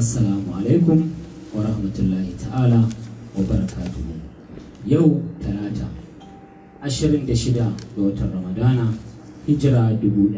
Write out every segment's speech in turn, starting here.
assalamu alaikum wa rahmatullahi ta'ala wa barakatuhu yau talata 26 ga watan ramadana hijira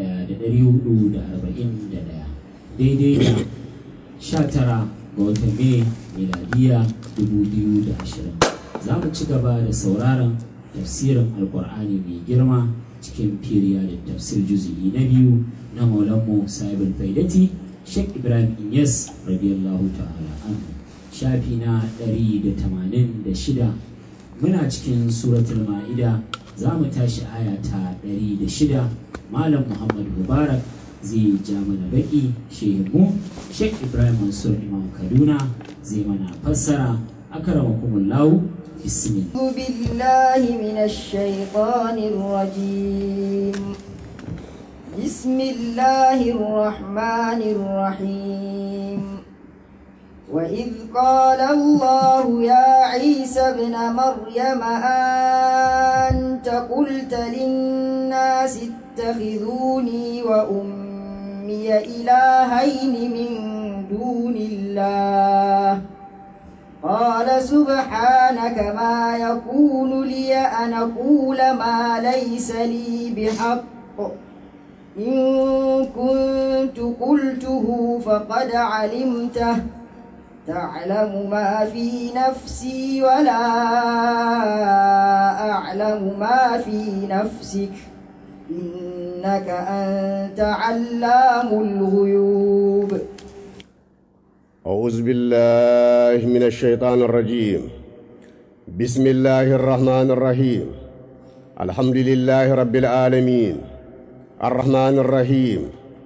1441 daidai da 19 ga watan mai miladiya 2020 za mu ci gaba da sauraron tafsirin alkur'ani mai girma cikin firiya da tafsir juzi'i na biyu na maulanmu sahibul faidati sheikh ibrahim inyas radiyallahu ta'ala anhu shafi na 186 muna cikin suratul ma'ida za mu tashi aya ta 106 malam muhammad mubarak zai ja mana baki shehu sheikh ibrahim mansur imam kaduna zai mana fassara akramakumullahu bismillah أعوذ بالله من الشيطان الرجيم بسم الله الرحمن الرحيم وإذ قال الله يا عيسى ابن مريم أنت قلت للناس اتخذوني وأمي إلهين من دون الله قال سبحانك ما يكون لي أن أقول ما ليس لي بحق إن كنت قلته فقد علمته تعلم ما في نفسي ولا أعلم ما في نفسك إنك أنت علام الغيوب أعوذ بالله من الشيطان الرجيم بسم الله الرحمن الرحيم الحمد لله رب العالمين الرحمن الرحيم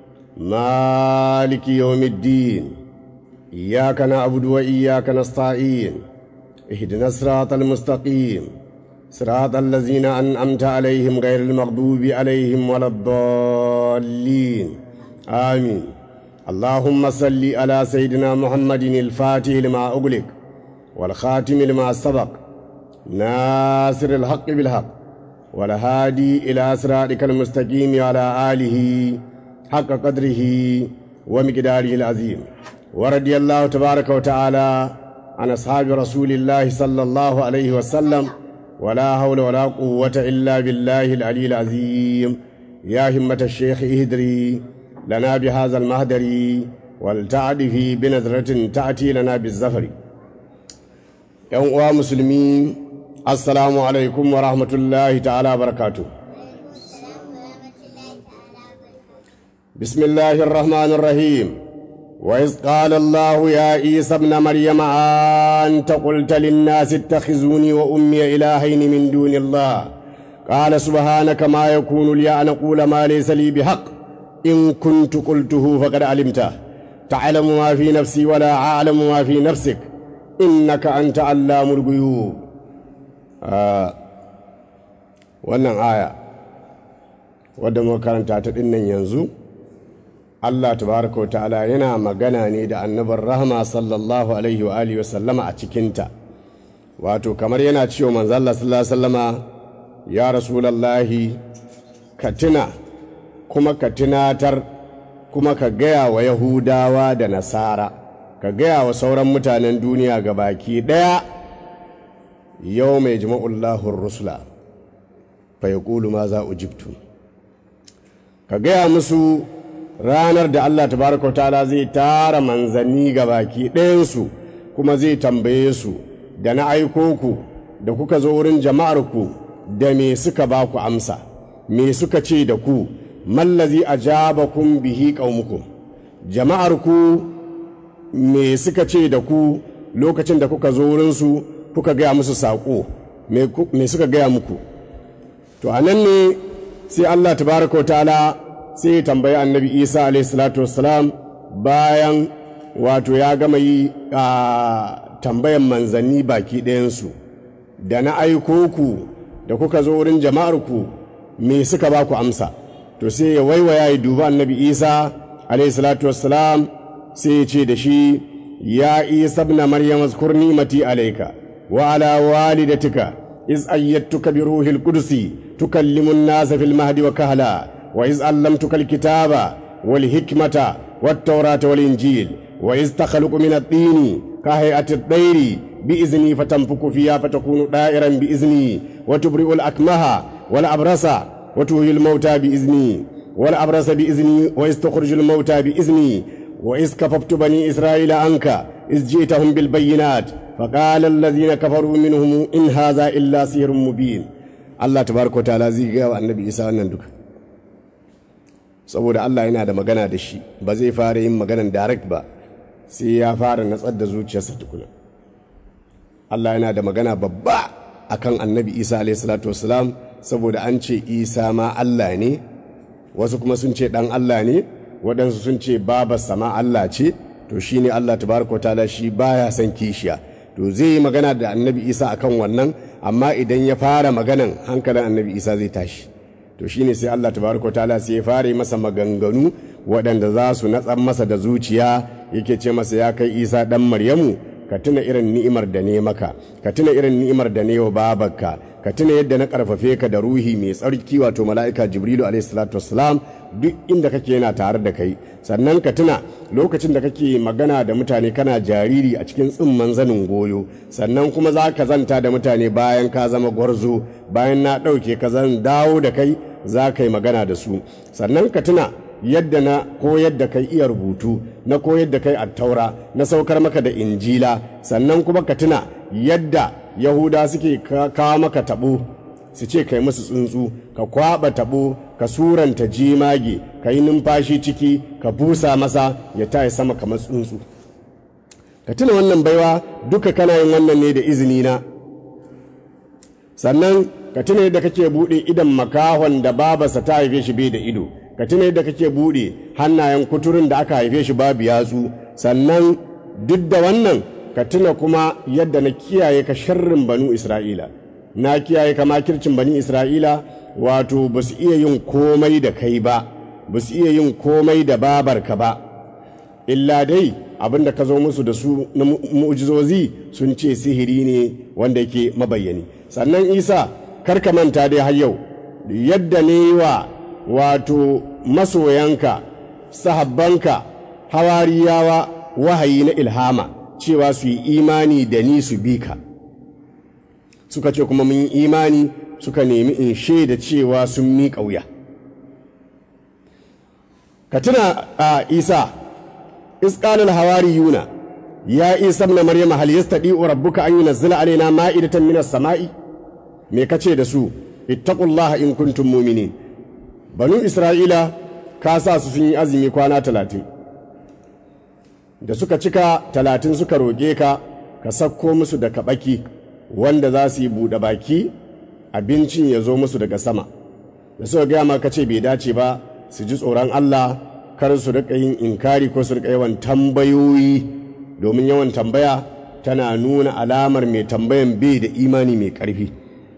مالك يوم الدين إياك نعبد وإياك نستعين اهدنا الصراط المستقيم صراط الذين أنعمت عليهم غير المغضوب عليهم ولا الضالين آمين اللهم صل على سيدنا محمد الفاتح لما أغلق والخاتم لما سبق ناصر الحق بالحق والهادي إلى صراطك المستقيم على آله حق قدره ومقداره العظيم ورضي الله تبارك وتعالى عن أصحاب رسول الله صلى الله عليه وسلم ولا حول ولا قوة إلا بالله العلي العظيم يا همة الشيخ اهدري لنا بهذا المهدر ولتعدفي بنظرة تأتي لنا بالزفر يوم مسلمين السلام عليكم ورحمة الله تعالى وبركاته بسم الله الرحمن الرحيم وإذ قال الله يا عيسى ابن مريم أنت قلت للناس اتخذوني وأمي إلهين من دون الله قال سبحانك ما يكون لي أن أقول ما ليس لي بحق إن كنت قلته فقد علمته تعلم ما في نفسي ولا أعلم ما في نفسك إنك أنت علام الغيوب آه. wannan aya wadda muka karanta ta dinnan yanzu Allah tabaraka wa ta'ala yana magana ne da annabar rahama sallallahu alaihi wa alihi sallama a cikinta wato kamar yana cewa manzo Allah sallallahu alaihi wasallama ya rasulullahi ka tuna kuma ka tunatar kuma ka gaya wa yahudawa da nasara ka gaya wa sauran mutanen duniya ga baki ɗaya yau mai jima'ullahun rusula fa ya ma za ujibtu ka gaya musu ranar da Allah tabaraka ta'ala zai tara manzanni ga baki ɗayansu kuma zai tambaye su da na aiko ku da kuka zo wurin jama'arku da me suka ba ku amsa me suka ce da ku mallazi ajabakum bihi qaumukum jama'arku me suka ce da ku lokacin da kuka zo wurinsu kuka gaya musu saƙo me suka gaya muku to a nan ne sai Allah tabaraka ta'ala sai ya tambayi annabi isa alaihissalatu wassalam bayan wato ya gama yi a tambayan manzanni baki ɗayansu da na aiko ku da kuka zo wurin jama'arku me suka ba ku amsa to sai ya waiwaya ya duba annabi isa alaihissalatu wassalam sai ya ce da shi ya isa ibn maryam azkur ni'mati alayka wa ala walidatika iz ayyatuka bi ruhil qudusi tukallimu an-nasa fil mahdi wa kahla wa iz allamtuka al-kitaba wal hikmata wat tawrata wal injil wa iz takhluqu min at-tini ka hay'ati at-tayri bi izni fatanfuku fiha fatakunu da'iran bi izni wa tubri'u al-akmaha wal abrasa wa tuhyi al-mauta bi izni wal abrasa bi izni wa iz tukhriju al-mauta bi izni wa iz kafaftu bani isra'ila anka iz ji'tahum bil bayyinat فقال الذين كفروا منهم إن هذا إلا سحر مبين Allah tabaraka ta'ala zai gaya wa annabi Isa wannan duka saboda Allah yana da magana da shi ba zai fara yin maganan direct ba sai ya fara natsar da zuciyarsa tukuna Allah yana da magana babba akan annabi Isa alayhi salatu wassalam saboda an ce Isa ma Allah ne wasu kuma sun ce dan Allah ne waɗansu sun ce babarsa ma Allah ce to shine Allah tabaraka ta'ala shi baya son kishiya to zai yi magana da annabi Isa akan wannan amma idan ya fara maganan hankalin annabi isa zai tashi to shine sai allah tabaraka ta'ala sai ya fara masa maganganu waɗanda za su natsar masa da zuciya yake ce masa ya kai isa ɗan maryamu ka tuna irin ni'imar da ne maka ka tuna irin ni'imar da ne wa babarka ka tuna yadda na karfafe ka da ruhi mai tsarki wato mala'ika jibrilu alaihi salatu wassalam duk inda kake yana tare da kai sannan ka tuna lokacin da kake magana da mutane kana jariri a cikin tsimman zanin goyo sannan kuma za ka zanta da mutane bayan ka zama gwarzo bayan na ɗauke ka zan dawo da kai za ka yi magana da su sannan ka tuna yadda na koyar da kai iya rubutu na koyar da kai attaura na saukar maka da injila sannan kuma ka tuna yadda yahuda suke kawo maka tabo su ce kai musu tsuntsu ka kwaba tabo ka suranta jimage ka yi numfashi ciki ka busa masa ya tayi sama kamar tsuntsu ka tuna wannan baiwa duka kana yin wannan ne da izini na sannan ka tuna yadda kake buɗe idan makahon da babarsa ta haife shi bai da ido ka tuna yadda kake buɗe hannayen kuturin da aka haife shi babu yatsu sannan duk da wannan ka tuna kuma yadda na kiyaye ka sharrin banu isra'ila na kiyaye ka makircin bani isra'ila wato ba su iya yin komai da kai ba ba su iya yin komai da babarka ba illa dai abin da ka zo musu da su na mu'jizozi sun ce sihiri ne wanda yake mabayyani sannan isa karka manta dai har yau yadda ne wa wato masoyanka sahabbanka hawariyawa wahayi na ilhama cewa su yi imani da ni su bi ka suka ce kuma mun yi imani suka nemi in shaida cewa sun mi ƙauya ka tuna a isa isƙalul hawari yuna ya isa na maryama hal yastadi rabbuka an yunazzila alaina ma'idatan minas sama'i me kace da su ittaqullaha in kuntum mu'minin banu isra'ila ka sa su sun yi azumi kwana talatin da suka cika talatin suka roƙe ka ka sakko musu da kaɓaki wanda za su yi buɗe baki abincin ya zo musu daga sama da suka gaya ma ka ce bai dace ba su ji tsoron Allah kar su riƙa yin inkari ko su riƙa yawan tambayoyi domin yawan tambaya tana nuna alamar mai tambayan bai da imani mai ƙarfi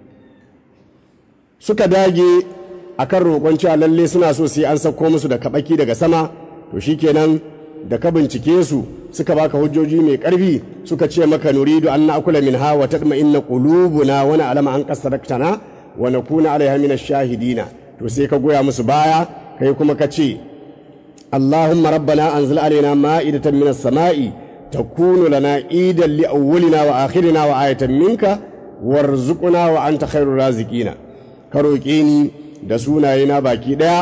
suka dage akan roƙon cewa lalle suna so sai an sauko musu da kaɓaki daga sama to shikenan da ka bincike su suka baka hujjoji mai ƙarfi suka ce maka nuridu an na'kula minha wa tatma'inna qulubuna wa na'lama an qasaraktana wa nakuna 'alayha min ash-shahidina to sai ka goya musu baya kai kuma ka ce Allahumma rabbana anzil alaina ma'idatan min as-sama'i takunu lana idan li awwalina wa akhirina wa ayatan minka warzuqna wa anta khairur raziqina ka roƙe ni da sunayena baki ɗaya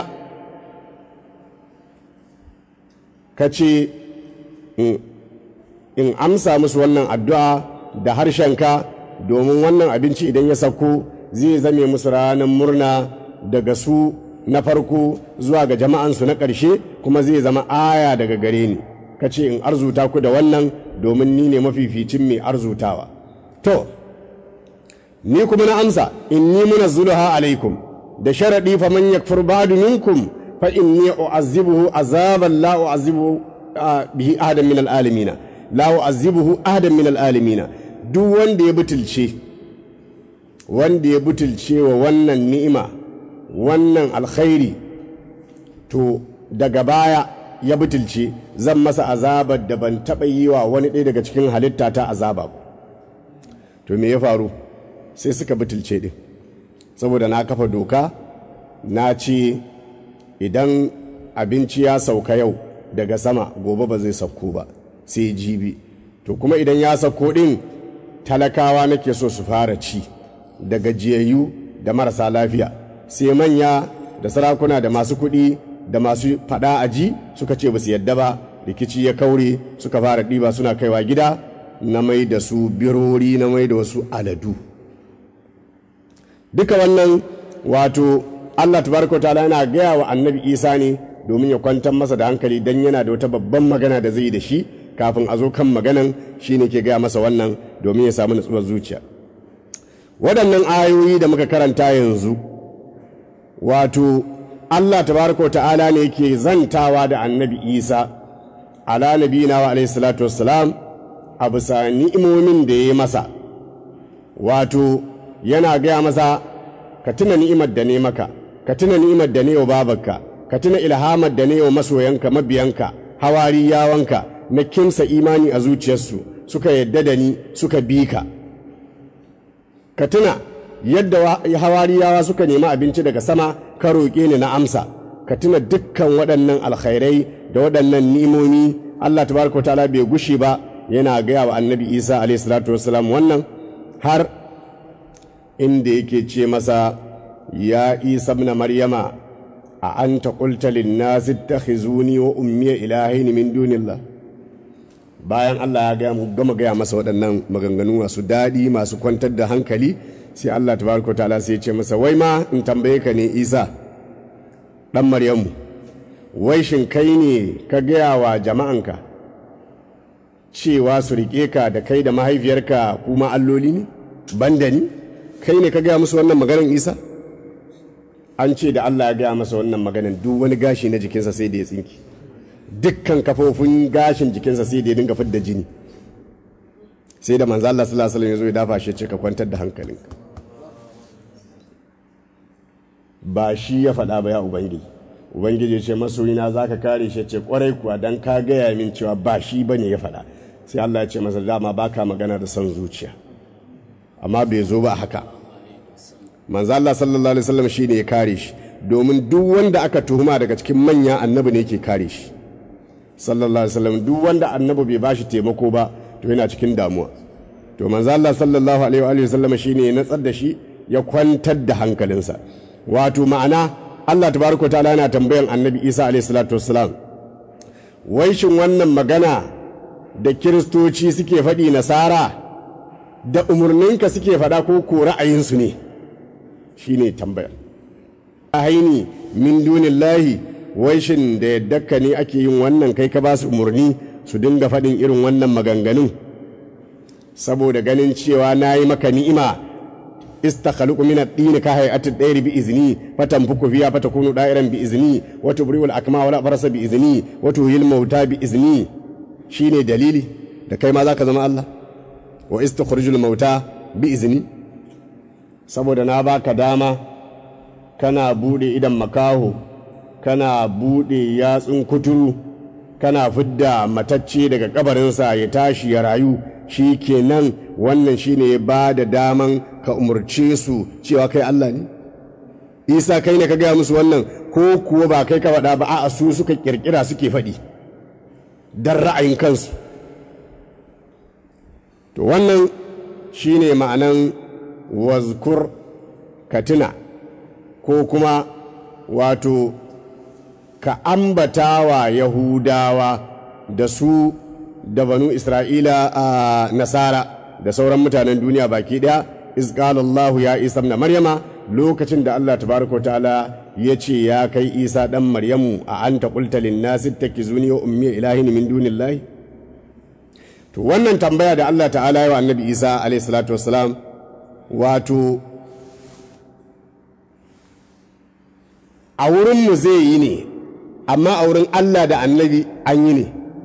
ka ce in amsa musu wannan addu'a da harshenka domin wannan abinci idan ya sauko zai zame musu ranar murna daga su na farko zuwa ga jama'ansu na ƙarshe kuma zai zama aya daga gare ni ka ce in arzuta ku da wannan domin ni ne mafificin mai arzutawa to ni kuma na amsa inni munazzuluha alaikum da sharaɗi fa man yakfur ba'du minkum fa inni u'azzibuhu azaban la u'azzibuhu bihi ahadan min al'alamina la u'azzibuhu ahadan min al'alamina duk wanda ya butulce wanda ya butulce wa wannan ni'ima wannan alkhairi to daga baya ya butulce zan masa azabar da ban taɓa yi wa wani ɗaya daga cikin halitta ta azaba to me ya faru sai suka butulce ɗin saboda na kafa doka na ce idan abinci ya sauka yau daga sama gobe ba zai sauko ba sai jibi to kuma idan ya sako ɗin talakawa nake so su fara ci da gajiyayyu da marasa lafiya sai manya da sarakuna da masu kuɗi da masu faɗa a ji suka ce ba su yadda ba rikici ya kaure suka fara ɗiba suna kaiwa gida na mai da su birori na mai da wasu aladu duka wannan wato allah tabaraka ta'ala yana gaya wa annabi isa ne domin ya kwantar masa da hankali don yana da wata babban magana da zai yi da shi kafin a zo kan maganan shi ne ke gaya masa wannan domin ya samu natsuwar zuciya waɗannan ayoyi da muka karanta yanzu wato allah tabaraka ta'ala ne ke zantawa da annabi isa ala nabina wa alaihi salatu wassalam a bisa ni'imomin da ya yi masa wato yana gaya masa ka tuna ni'imar da ne maka ka tuna ni'imar da ne wa babarka ka tuna ilhamar da ne wa masoyanka mabiyanka hawari yawanka na kimsa imani a zuciyarsu suka yadda da ni suka bi ka ka tuna yadda hawariyawa suka nemi abinci daga sama ka roƙe ni na amsa ka tuna dukkan waɗannan alkhairai da waɗannan ni'imomi Allah tabaraka ta'ala bai gushi ba yana gaya wa annabi Isa alayhi salatu wassalam wannan har inda yake ce masa ya Isa ibn Maryama a anta qulta lin-nasi ittakhizuni wa ummi ilahin min dunillah bayan Allah ya gaya gama gaya masa waɗannan maganganu masu daɗi masu kwantar da hankali sai Allah tabaraka ta'ala sai ya ce masa wai ma in tambaye ka ne Isa dan Maryamu wai shin kai ne ka gaya wa jama'anka cewa su riƙe ka da kai da mahaifiyarka kuma alloli ne banda ni kai ne ka gaya musu wannan maganar isa an ce da allah ya gaya masa wannan maganar duk wani gashi na jikinsa sai da ya tsinki dukkan kafofin gashin jikinsa sai da ya dinga fidda jini sai da manzo Allah sallallahu alaihi wasallam ya zo ya dafa shi ce ka kwantar da hankalinka ba shi ya faɗa ba ya ubangiji ubangiji ce masoyina za ka kare shi ce kwarai kuwa don ka gaya min cewa ba shi ba ne ya faɗa sai Allah ya ce masa dama ba ka magana da son zuciya amma bai zo ba haka manzo Allah sallallahu alaihi wasallam shi ne ya kare shi domin duk wanda aka tuhuma daga cikin manya annabi ne yake kare shi sallallahu alaihi wasallam duk wanda annabi bai bashi taimako ba to yana cikin damuwa to manzo Allah sallallahu alaihi wasallam shi ne ya natsar da shi ya kwantar da hankalinsa wato ma'ana Allah tabaraka ta'ala yana tambayan annabi Isa alayhi salatu wassalam wai shin wannan magana da kiristoci suke faɗi nasara da umarninka suke faɗa ko ko ra'ayinsu ne shine tambayar haini min dunillahi wai shin da yadda ka ne ake yin wannan kai ka ba su umarni su dinga faɗin irin wannan maganganun saboda ganin cewa na yi maka ni'ima استخلق من الدين كهيئة الدير بإذني فتنفك فيها فتكون دائرا بإذني وتبرئ الأكمى والأبرص بإذني وتهي الموتى بإذني شيني دليلي da kai ma za ka zama Allah wa istakhrijul mauta bi izni saboda na baka dama kana bude idan makaho kana bude yatsun kuturu kana fidda matacce daga kabarinsa ya tashi ya rayu shi kenan wannan shine ya ba da daman ka umarce su cewa kai Allah ne isa kai ne ka gaya musu wannan ko kuwa ba kai ka faɗa ba a su suka kirkira suke faɗi don ra'ayin kansu to wannan shine ma'anan wazkur katina ko kuma wato ka ambata wa yahudawa da su da banu isra'ila a nasara da sauran mutanen duniya baki daya izqalallahu ya isa na maryama lokacin da allah tabaraka ta'ala ya ce ya kai isa dan maryamu a anta qulta lin nasi takizuni wa ummi ilahin min dunillahi to wannan tambaya da allah ta'ala ya wa annabi isa alayhi salatu wassalam wato a wurinmu zai yi ne amma a wurin allah da annabi an yi ne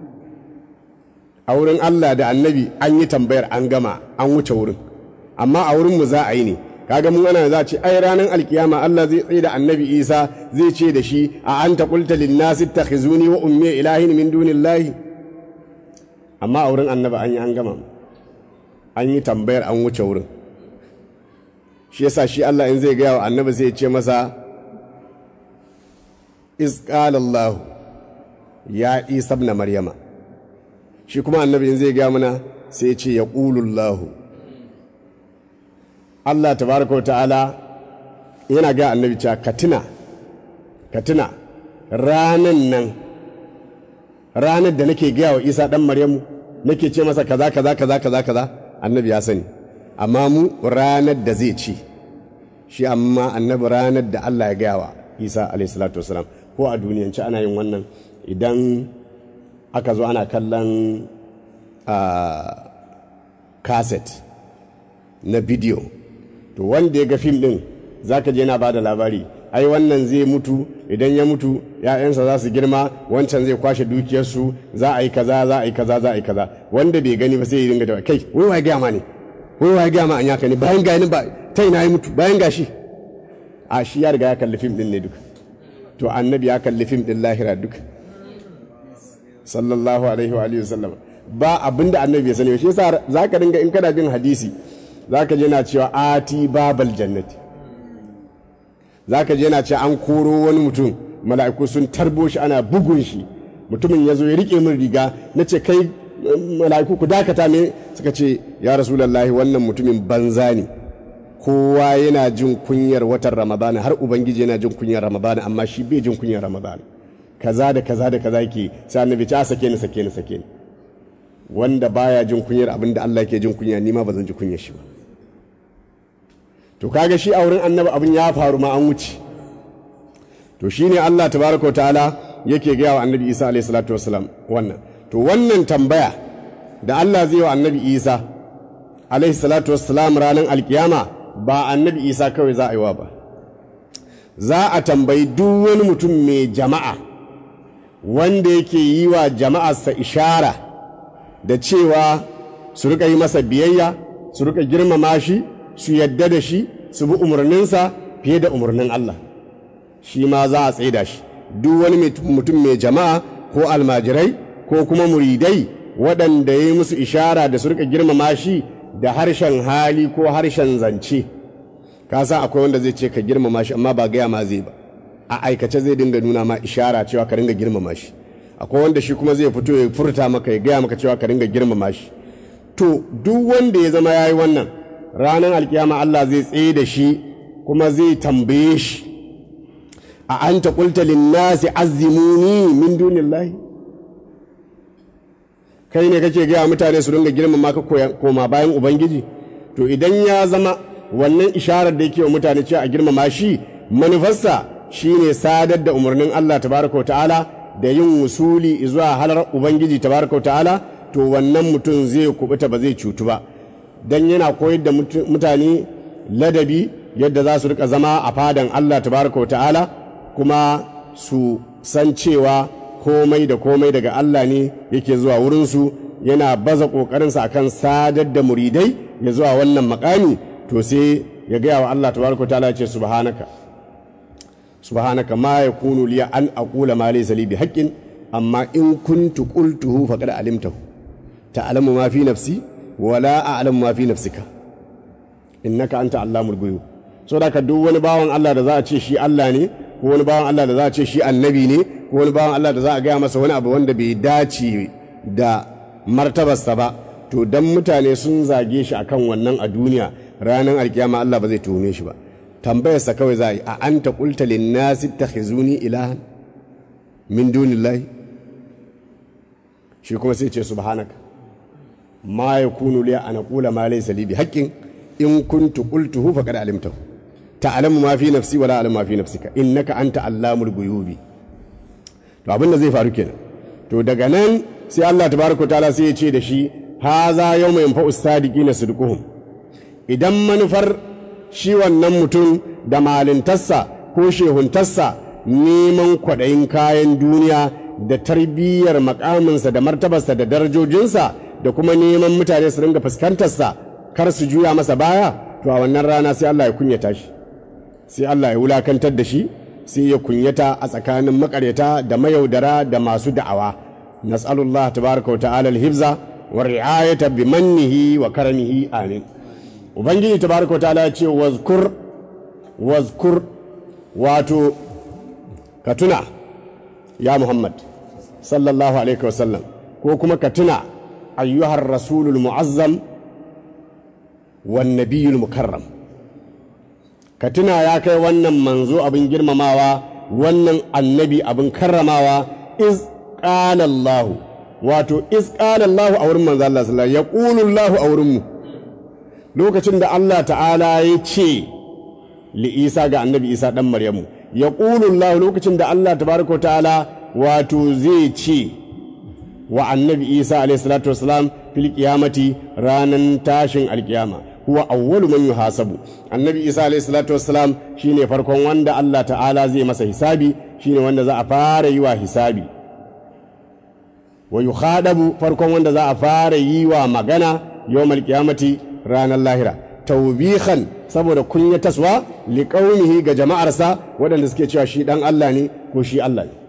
a wurin Allah da annabi an yi tambayar an gama an wuce wurin amma a wurinmu za a yi ne kaga mun ana za a ce ai ranar alkiyama Allah zai tsaye da annabi Isa zai ce da shi a anta qulta lin nasi ittakhizuni wa ummi ilahin min dunillahi amma a wurin annabi an yi an gama an yi tambayar an wuce wurin shi yasa shi Allah in zai gaya wa annabi zai ce masa iz qala Allah ya Isa ibn Maryama shi kuma annabi in zai gaya mana sai ya ce ya ƙulullahu Allah tabaraka wa ta'ala yana ga annabi cewa ka tuna ka tuna ranan nan ranar da nake gaya wa isa ɗan maryamu nake ce masa kaza kaza kaza kaza kaza annabi ya sani amma mu ranar da zai ci shi amma annabi ranar da Allah ya gaya wa isa alaihissalatu wasalam ko a duniyance ana yin wannan idan aka zo ana kallon kaset na bidiyo to wanda ya ga fim din zaka je yana ba da labari ai wannan zai mutu idan ya mutu ‘ya'yansa za su girma wancan zai kwashe dukiyarsu za a yi kaza za a yi kaza za a yi kaza wanda bai gani ba sai ya dinga da kai wai wa gaya ma ne wai wa gaya ma an yaka ne bayan gani ba ta ina ya mutu bayan gashi a shi ya riga ya kalli fim din ne duka to annabi ya kalli fim din lahira duka sallallahu alaihi wa alihi wasallam ba abinda annabi ya sani shi yasa zaka dinga in kana bin hadisi zaka je na cewa ati babal jannati za ka je yana ce an koro wani mutum mala'iku sun tarbo shi ana bugun shi mutumin ya zo ya rike min riga na ce kai mala'iku ku dakata me suka ce ya rasulallahi wannan mutumin banza ne kowa yana jin kunyar watan ramadana har ubangiji yana jin kunyar ramadana amma shi bai jin kunyar ramadana kaza da kaza da kaza ke sai annabi ce a sake ni sake ni sake ni wanda baya jin kunyar abin da Allah ke jin kunya ni ma ba zan ji kunyar shi ba to kaga shi a wurin annabi abin ya faru ma an wuce to shine Allah tabaraka wa ta'ala yake gaya wa annabi Isa alayhi salatu wassalam wannan to wannan tambaya da Allah zai wa annabi Isa alayhi salatu wassalam ranar alkiyama ba annabi Isa kawai za a yi wa ba za a tambayi duk wani mutum mai jama'a wanda yake yi wa jama'arsa ishara da cewa su rika yi masa biyayya su rika girmama shi su yadda da shi su bi umarninsa fiye da umarnin Allah shi ma za a tsaida shi duk wani mutum mai jama'a ko almajirai ko kuma muridai waɗanda ya yi musu ishara da su rika girmama shi da harshen hali ko harshen zance ka sa akwai wanda zai ce ka girmama shi amma ba gaya ma zai ba a aikace zai dinga nuna ma ishara cewa ka ringa girmama shi akwai wanda shi kuma zai fito ya furta maka ya gaya maka cewa ka ringa girmama shi to duk wanda ya zama ya yi wannan ranar alkiyama Allah zai tsaye da shi kuma zai tambaye shi a an ta ƙulta linnasi azimuni min dunillahi kai ne kake gaya mutane su dinga girmama ka koma bayan ubangiji to idan ya zama wannan isharar da yake wa mutane cewa a girmama shi manufarsa shine sadar da umarnin Allah tabaraka wa ta'ala da yin wusuli zuwa halar ubangiji tabaraka wa ta'ala to wannan mutum zai kubuta ba zai cutu ba dan yana koyar da mutane ladabi yadda za su rika zama a fadan Allah tabaraka wa ta'ala kuma su san cewa komai da komai daga Allah ne yake zuwa wurinsu yana baza ƙoƙarinsa akan sadar da muridai ya zuwa wannan makami to sai ya gaya wa Allah tabaraka wa ta'ala ya ce subhanaka subhanaka ma yakunu liya an aqula ma laysa li bihaqqin amma in kuntu qultuhu faqad alimtahu ta'lamu ma fi nafsi wala a'lamu ma fi nafsika innaka anta allamul ghuyub so da ka duk wani bawan Allah da za a ce shi Allah ne ko wani bawan Allah da za a ce shi annabi ne ko wani bawan Allah da za a gaya masa wani abu wanda bai dace da martabarsa ba to dan mutane sun zage shi akan wannan a duniya ranar alkiyama Allah ba zai tuhume shi ba tambayarsa kawai za a yi a anta qulta lin nasi takhizuni ilahan min dunillahi shi kuma sai ce subhanaka ma yakunu li an aqula ma laysa li bihaqqin in kuntu qultuhu faqad alimtahu ta'lamu ma fi nafsi wala a'lamu ma fi nafsika innaka anta allamul ghuyubi to abin da zai faru kenan to daga nan sai Allah tabaraka taala sai ya ce da shi haza yawma yanfa'u sadiqina sidquhum idan manufar shi wannan mutum da malintarsa ko shehuntarsa neman kwaɗayin kayan duniya da tarbiyyar makaminsa da martabarsa da darajojinsa da kuma neman mutane su ringa fuskantarsa kar su juya masa baya to a wannan rana sai Allah ya kunyata shi sai Allah ya wulakantar da shi sai ya kunyata a tsakanin makaryata da mayaudara da masu da'awa nas'alullah tabaraka wa ta'ala al-hifza wa ri'ayata bi mannihi wa karamihi amin ubangiji tabaraka wa ta'ala ya ce wazkur wazkur wato ka tuna ya muhammad sallallahu alaihi wasallam ko kuma ka tuna ayyuhar rasulul mu'azzam wan nabiyul mukarram ka tuna ya kai wannan manzo abin girmamawa wannan annabi abin karramawa iz qala Allah wato iz qala Allah a wurin manzo Allah sallallahu alaihi wasallam yaqulu Allah a wurin mu lokacin da Allah ta'ala ya ce li Isa ga annabi Isa dan Maryamu yaqulu Allah lokacin da Allah tabaraka ta'ala wato zai ce wa annabi Isa alaihi salatu wasalam fil qiyamati ranan tashin alkiyama huwa awwalu man yuhasabu annabi isa alayhi salatu wassalam shine farkon wanda Allah ta'ala zai masa hisabi shine wanda za a fara yi wa hisabi wa yukhadabu farkon wanda za a fara yi wa magana yawmal qiyamati ranar lahira tawbihan saboda kunyataswa liqaumihi ga jama'arsa waɗanda suke cewa shi dan Allah ne ko shi Allah ne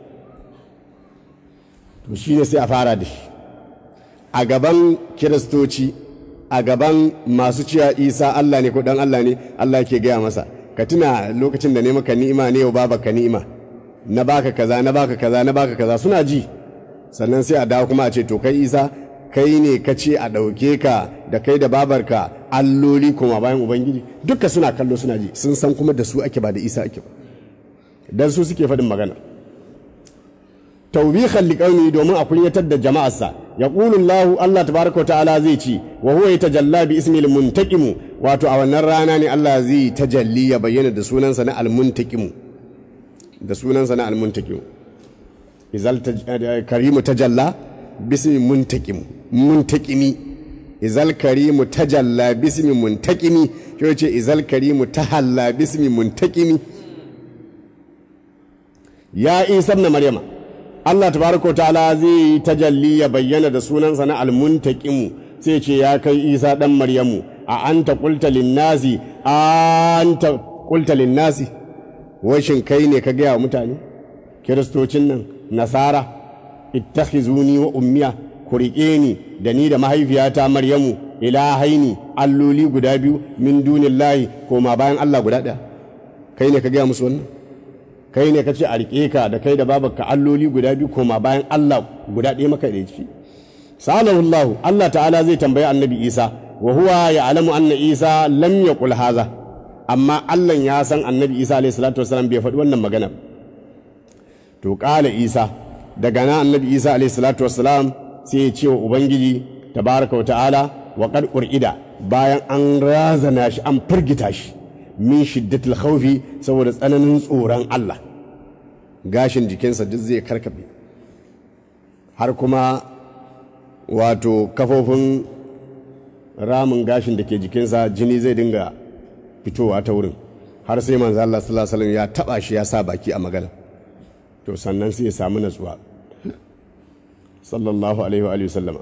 to shine sai a fara da shi a gaban kiristoci a gaban masu cewa isa Allah ne ko dan Allah ne Allah ke gaya masa ka tuna lokacin da ne maka ni'ima ne yau baba ka ni'ima na baka kaza na baka kaza na baka kaza suna ji sannan sai a dawo kuma a ce to kai isa kai ne ka ce a ɗauke ka da kai da babarka alloli kuma bayan ubangiji duka suna kallo suna ji sun san kuma da su ake ba da isa ake ba dan su suke faɗin magana taubihan liƙauni domin a kunyatar da jama'arsa ya Allah Allah tabaraka wa ta'ala zai ci wa huwa yatajalla bi ismi al-muntaqimu wato a wannan rana ne Allah zai tajalli ya bayyana da sunansa na al-muntaqimu da sunansa na al-muntaqimu izal karimu tajalla bismi muntaqim muntaqimi izal karimu tajalla bismi muntaqimi shi yace izal karimu tahalla bismi muntaqimi ya isa ibn maryama Allah tabaraka ta'ala zai yi tajalli ya bayyana da sunansa na almuntaqimu sai ce ya kai Isa dan Maryamu a anta qulta linnasi anta qulta linnasi washin kai ne ka gaya wa mutane kiristocin nan nasara ittakhizuni wa ummiya ku riƙe ni da ni da mahaifiyata Maryamu ilahaini alloli guda biyu min dunillahi koma bayan Allah guda ɗaya kai ne ka gaya musu wannan kai ne ka ce a riƙe ka da kai da babarka alloli guda biyu koma bayan Allah guda ɗaya maka da shi salahu Allah Allah ta'ala zai tambayi annabi Isa wa huwa ya'lamu anna Isa lam yaqul haza amma Allah ya san annabi Isa alayhi salatu wasallam bai faɗi wannan magana to qala Isa daga nan annabi Isa alayhi salatu wasallam sai ya ce wa ubangiji tabaraka wa ta'ala wa qad qur'ida bayan an razana shi an firgita shi min shiddatul khawfi saboda tsananin tsoron Allah gashin jikinsa duk zai karkabe har kuma wato kafofin ramin gashin da ke jikinsa jini zai dinga fitowa ta wurin har sai manzo Allah sallallahu alaihi wasallam ya taba shi ya sa baki a magana to sannan sai ya samu natsuwa sallallahu alaihi wa sallama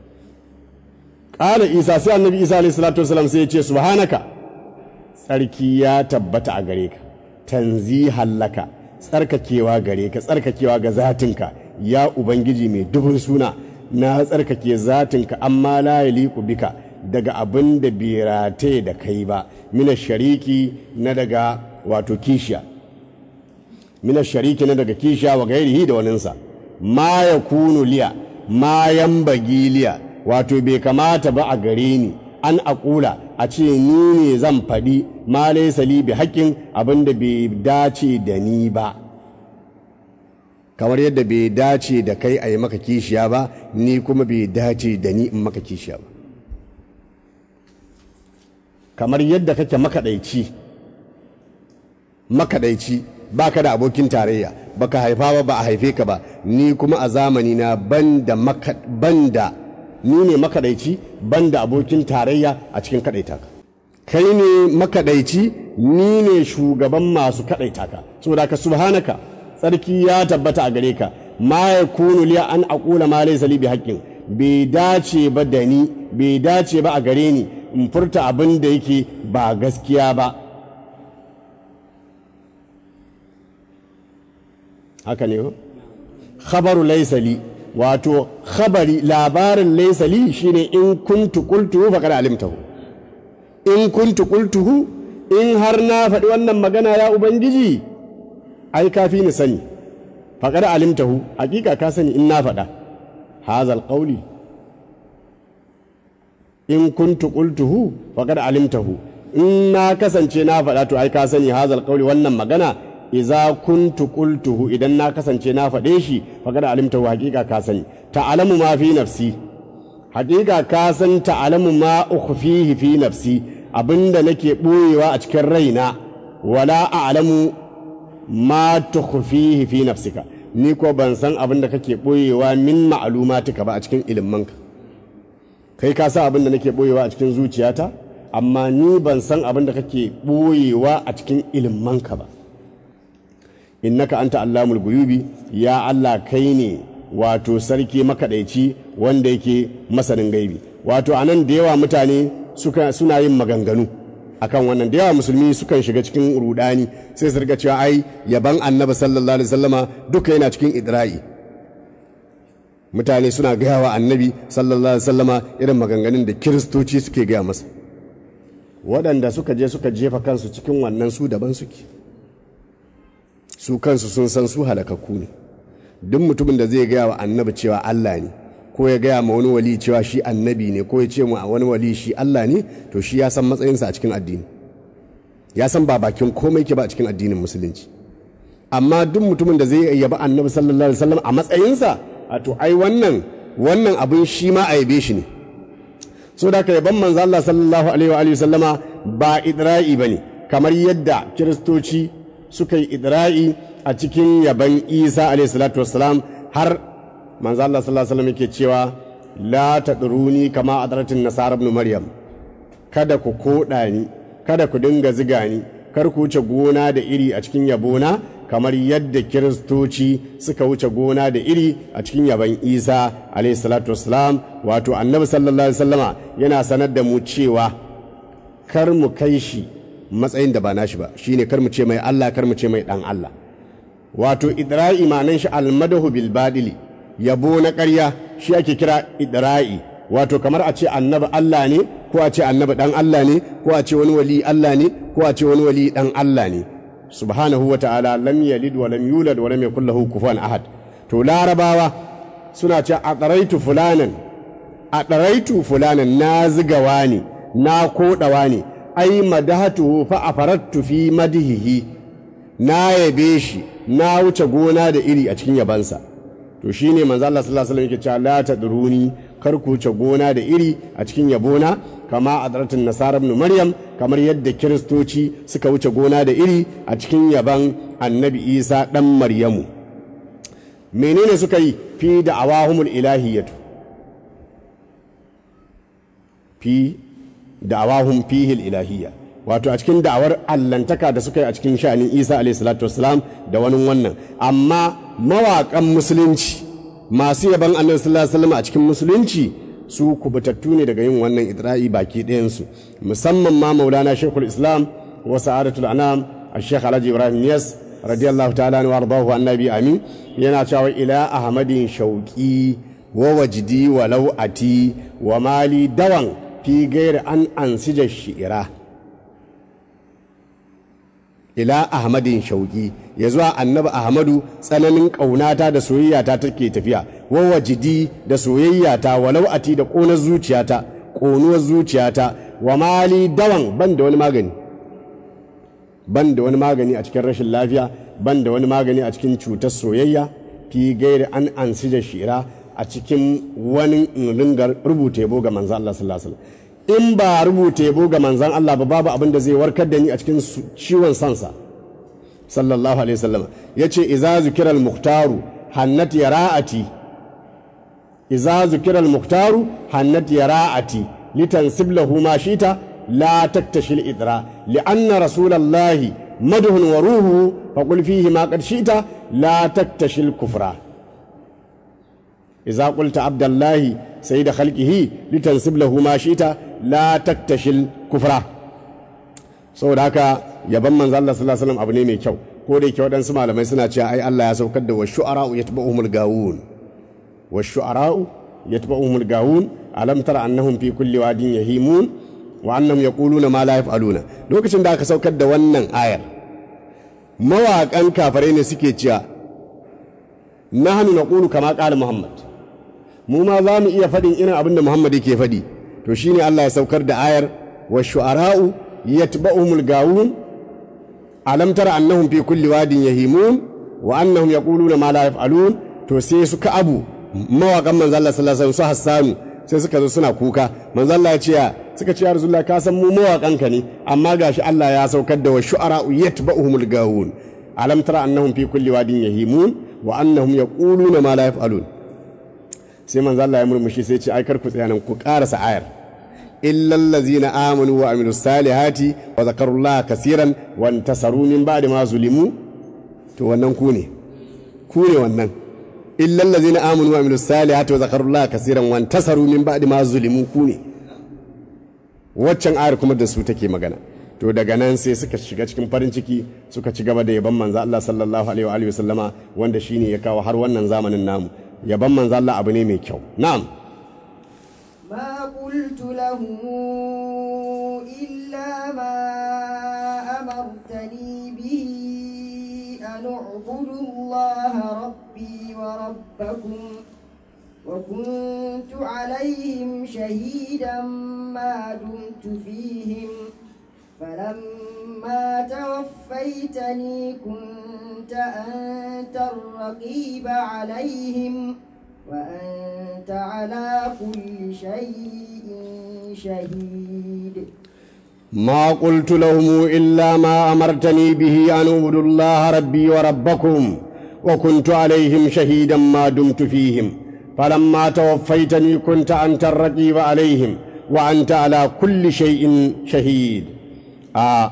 qala isa sai annabi isa alaihi salatu wasallam sai ya ce subhanaka tsarki ya tabbata a gare ka tanzihan laka tsarkakewa gare ka tsarkakewa ga zatinka ya ubangiji mai dubun suna na tsarkake zatinka amma la yaliqu bika daga abin da bai rataye da kai ba mina shariki na daga wato kishiya mina shariki na daga kishiya wa gairihi da waninsa ma ya kunu liya ma yambagi liya wato bai kamata ba a gare ni an aƙula a ce ni ne zan faɗi ma laisa li bi haƙƙin abin da bai dace da ni ba kamar yadda bai dace da kai a yi maka kishiya ba ni kuma bai dace da ni in maka kishiya ba kamar yadda kake makaɗaici makaɗaici ba ka da abokin tarayya baka haifa ba ba a haife ka ba ni kuma a zamani na banda banda ni ne makaɗaici banda abokin tarayya a cikin kaɗaita ka kai ne makaɗaici ni ne shugaban masu kaɗaita ka saboda ka subhanaka tsarki ya tabbata a gare ka ma ya kunu liya an aqula ma laysa li bi haqqin bai dace ba da ni bai dace ba a gare ni in furta abin da yake ba gaskiya ba haka ne khabaru laysa li wato khabari labarin laysa li shine in kuntu qultuhu faqad alimtahu in kuntu qultuhu in har na faɗi wannan magana ya ubangiji ai kafi ni sani faqad alimtahu hakika ka sani in na faɗa hazal qawli in kuntu qultuhu faqad alimtahu in na kasance na faɗa to ai ka sani hazal qawli wannan magana iza kuntu qultuhu idan na kasance na faɗe shi faqad alimtahu haƙiƙa ka sani ta'lamu ma fi nafsi haƙiƙa ka san ta'lamu ma ukhfihi fi nafsi abinda nake ɓoyewa a cikin raina wala a'lamu ma tukhfihi fi nafsika ni ko ban san abinda kake ɓoyewa min ma'lumatika ba a cikin ilimanka kai ka san abinda nake ɓoyewa a cikin zuciyata amma ni ban san abinda kake ɓoyewa a cikin ilimanka ba innaka anta allamul guyubi ya Allah kai ne wato sarki makaɗaici wanda yake masanin gaibi wato anan da yawa mutane suka suna yin maganganu akan wannan da yawa musulmi sukan shiga cikin rudani sai su riga cewa ai yaban annabi sallallahu alaihi wasallama duka yana cikin idra'i mutane suna gaya wa annabi sallallahu alaihi wasallama irin maganganun da kiristoci suke gaya masa waɗanda suka je suka jefa kansu cikin wannan su daban suke su kansu sun san su halakakku ne duk mutumin da zai gaya wa annabi cewa Allah ne ko ya gaya ma wani wali cewa shi annabi ne ko ya ce mu a wani wali shi Allah ne to shi ya san matsayinsa a cikin addini ya san ba bakin komai ke ba a cikin addinin musulunci amma duk mutumin da zai yaba annabi sallallahu alaihi wasallam a matsayinsa a to ai wannan wannan abin shi ma a yabe shi ne so da ka yaban manzo Allah sallallahu alaihi wa alihi sallama ba idra'i bane kamar yadda kiristoci suka yi idra'i a cikin yaban Isa alaihi salatu wassalam har manzo Allah sallallahu alaihi wasallam yake cewa la tadruni kama adratin nasara ibn maryam kada ku koda ni kada ku dinga ziga ni kar ku wuce gona da iri a cikin yabona kamar yadda kiristoci suka wuce gona da iri a cikin yaban isa alaihi salatu wassalam wato annabi sallallahu alaihi wasallama yana sanar da mu cewa kar mu kai shi matsayin da ba nashi ba shine kar mu ce mai Allah kar mu ce mai dan Allah wato idra'i manan shi almadahu bil badili yabo na ƙarya shi ake kira idra'i wato kamar a ce annabi Allah ne ko a ce annabi dan Allah ne ko a ce wani wali Allah ne ko a ce wani wali dan Allah ne subhanahu wa ta'ala lam yalid wa lam yulad wa lam yakul lahu kufuwan ahad to larabawa suna ce a ɗaraitu fulanan a ɗaraitu fulanan na zigawa ne na koɗawa ne ai madahatuhu fa afarattu fi madihihi na yabe shi na wuce gona da iri a cikin yabansa to shine manzo Allah sallallahu alaihi wasallam yake cewa la tadruni kar ku wuce gona da iri a cikin yabona kama adratin nasara ibn maryam kamar yadda kiristoci suka wuce gona da iri a cikin yaban annabi isa dan maryamu menene suka yi fi da awahumul ilahiyatu fi da awahum fihil ilahiyya wato a cikin da'awar allantaka da suka yi a cikin sha'anin isa alayhi salatu wasalam da wani wannan amma mawaƙan musulunci masu yaban annabi sallallahu alaihi wasallam a cikin musulunci su kubutattu ne daga yin wannan idra'i baki ɗayansu musamman ma maulana shekul islam wa sa'adatul anam a shekh alhaji ibrahim yas radiyallahu ta'ala wa ardahu annabi amin yana cewa ila ahmadin shauki wa wajdi wa lau'ati wa mali dawan fi gairi an ansija shi'ira ila ahmadin shauki ya zuwa annabi ahmadu tsananin ƙaunata da soyayyata take tafiya wawa jidi da soyayyata walau ati da ƙonar zuciyata ƙonuwar zuciyata wa mali dawan ban da wani magani ban da wani magani a cikin rashin lafiya ban da wani magani a cikin cutar soyayya fi gairi an ansija shira a cikin wani ringar rubuta yabo ga manzan Allah sallallahu alaihi wasallam in ba rubuta yabo ga manzan Allah ba babu abin da zai warkar da ni a cikin ciwon sansa sallallahu alaihi wasallam yace iza zikira al-muhtaru hannat yara'ati iza zikira al-muhtaru hannat yara'ati litansib lahu ma shita la taktashi al-idra li'anna rasulallahi madhun wa ruhu faqul fihi ma qad shita la taktashi al-kufra iza qulta abdallahi sayyid khalqihi litansib lahu ma shita la taktashi al-kufra saboda haka yaban manzo Allah sallallahu alaihi wasallam abu ne mai kyau ko da yake waɗansu malamai suna cewa ai Allah ya saukar da washu'ara'u yatba'uhumul gawun washu'ara'u yatba'uhumul gawun alam tara annahum fi kulli wadin yahimun wa annahum yaquluna ma la yaf'aluna lokacin da aka saukar da wannan ayar mawaƙan kafirai ne suke cewa nahnu naqulu kama qala muhammad mu ma za mu iya faɗin irin abin da muhammad yake faɗi to shine Allah ya saukar da ayar wa shu'ara'u yatba'uhumul gawun alam tara annahum fi kulli wadin yahimun wa annahum yaquluna ma la yaf'alun to sai su ka abu mawaƙan manzo Allah sallallahu alaihi wasallam su Hassanu sai suka zo suna kuka manzo Allah ya ce suka ce ya Rasulullah ka san mu mawaƙan ka ne amma gashi Allah ya saukar da wa shu'ara'u yatba'uhumul gawun alam tara annahum fi kulli wadin yahimun wa annahum yaquluna ma la yaf'alun sai manzo Allah ya murmushi sai ce ai kar ku tsaya nan ku karasa ayar illal ladzina amanu wa amilus salihati wa zakarullaha kaseeran wa intasaru min ba'di ma zulimu to wannan ku ne ku ne wannan illal ladzina amanu wa amilus salihati wa zakarullaha kaseeran wa intasaru min ba'di ma zulimu ku ne waccan ayar kuma da su take magana to daga nan sai suka shiga cikin farin ciki suka ci gaba da yaban manzo Allah sallallahu alaihi wa alihi wasallama wanda shine ya kawo har wannan zamanin namu yaban manzo Allah abu ne mai kyau na'am ما قلت لهم إلا ما أمرتني به أن اعبدوا الله ربي وربكم وكنت عليهم شهيدا ما دمت فيهم فلما توفيتني كنت أنت الرقيب عليهم وأنت على كل شيء شهيد ما قلت لهم إلا ما أمرتني به أن أعبدوا الله ربي وربكم وكنت عليهم شهيدا ما دمت فيهم فلما توفيتني كنت أنت الرقيب عليهم وأنت على كل شيء شهيد آه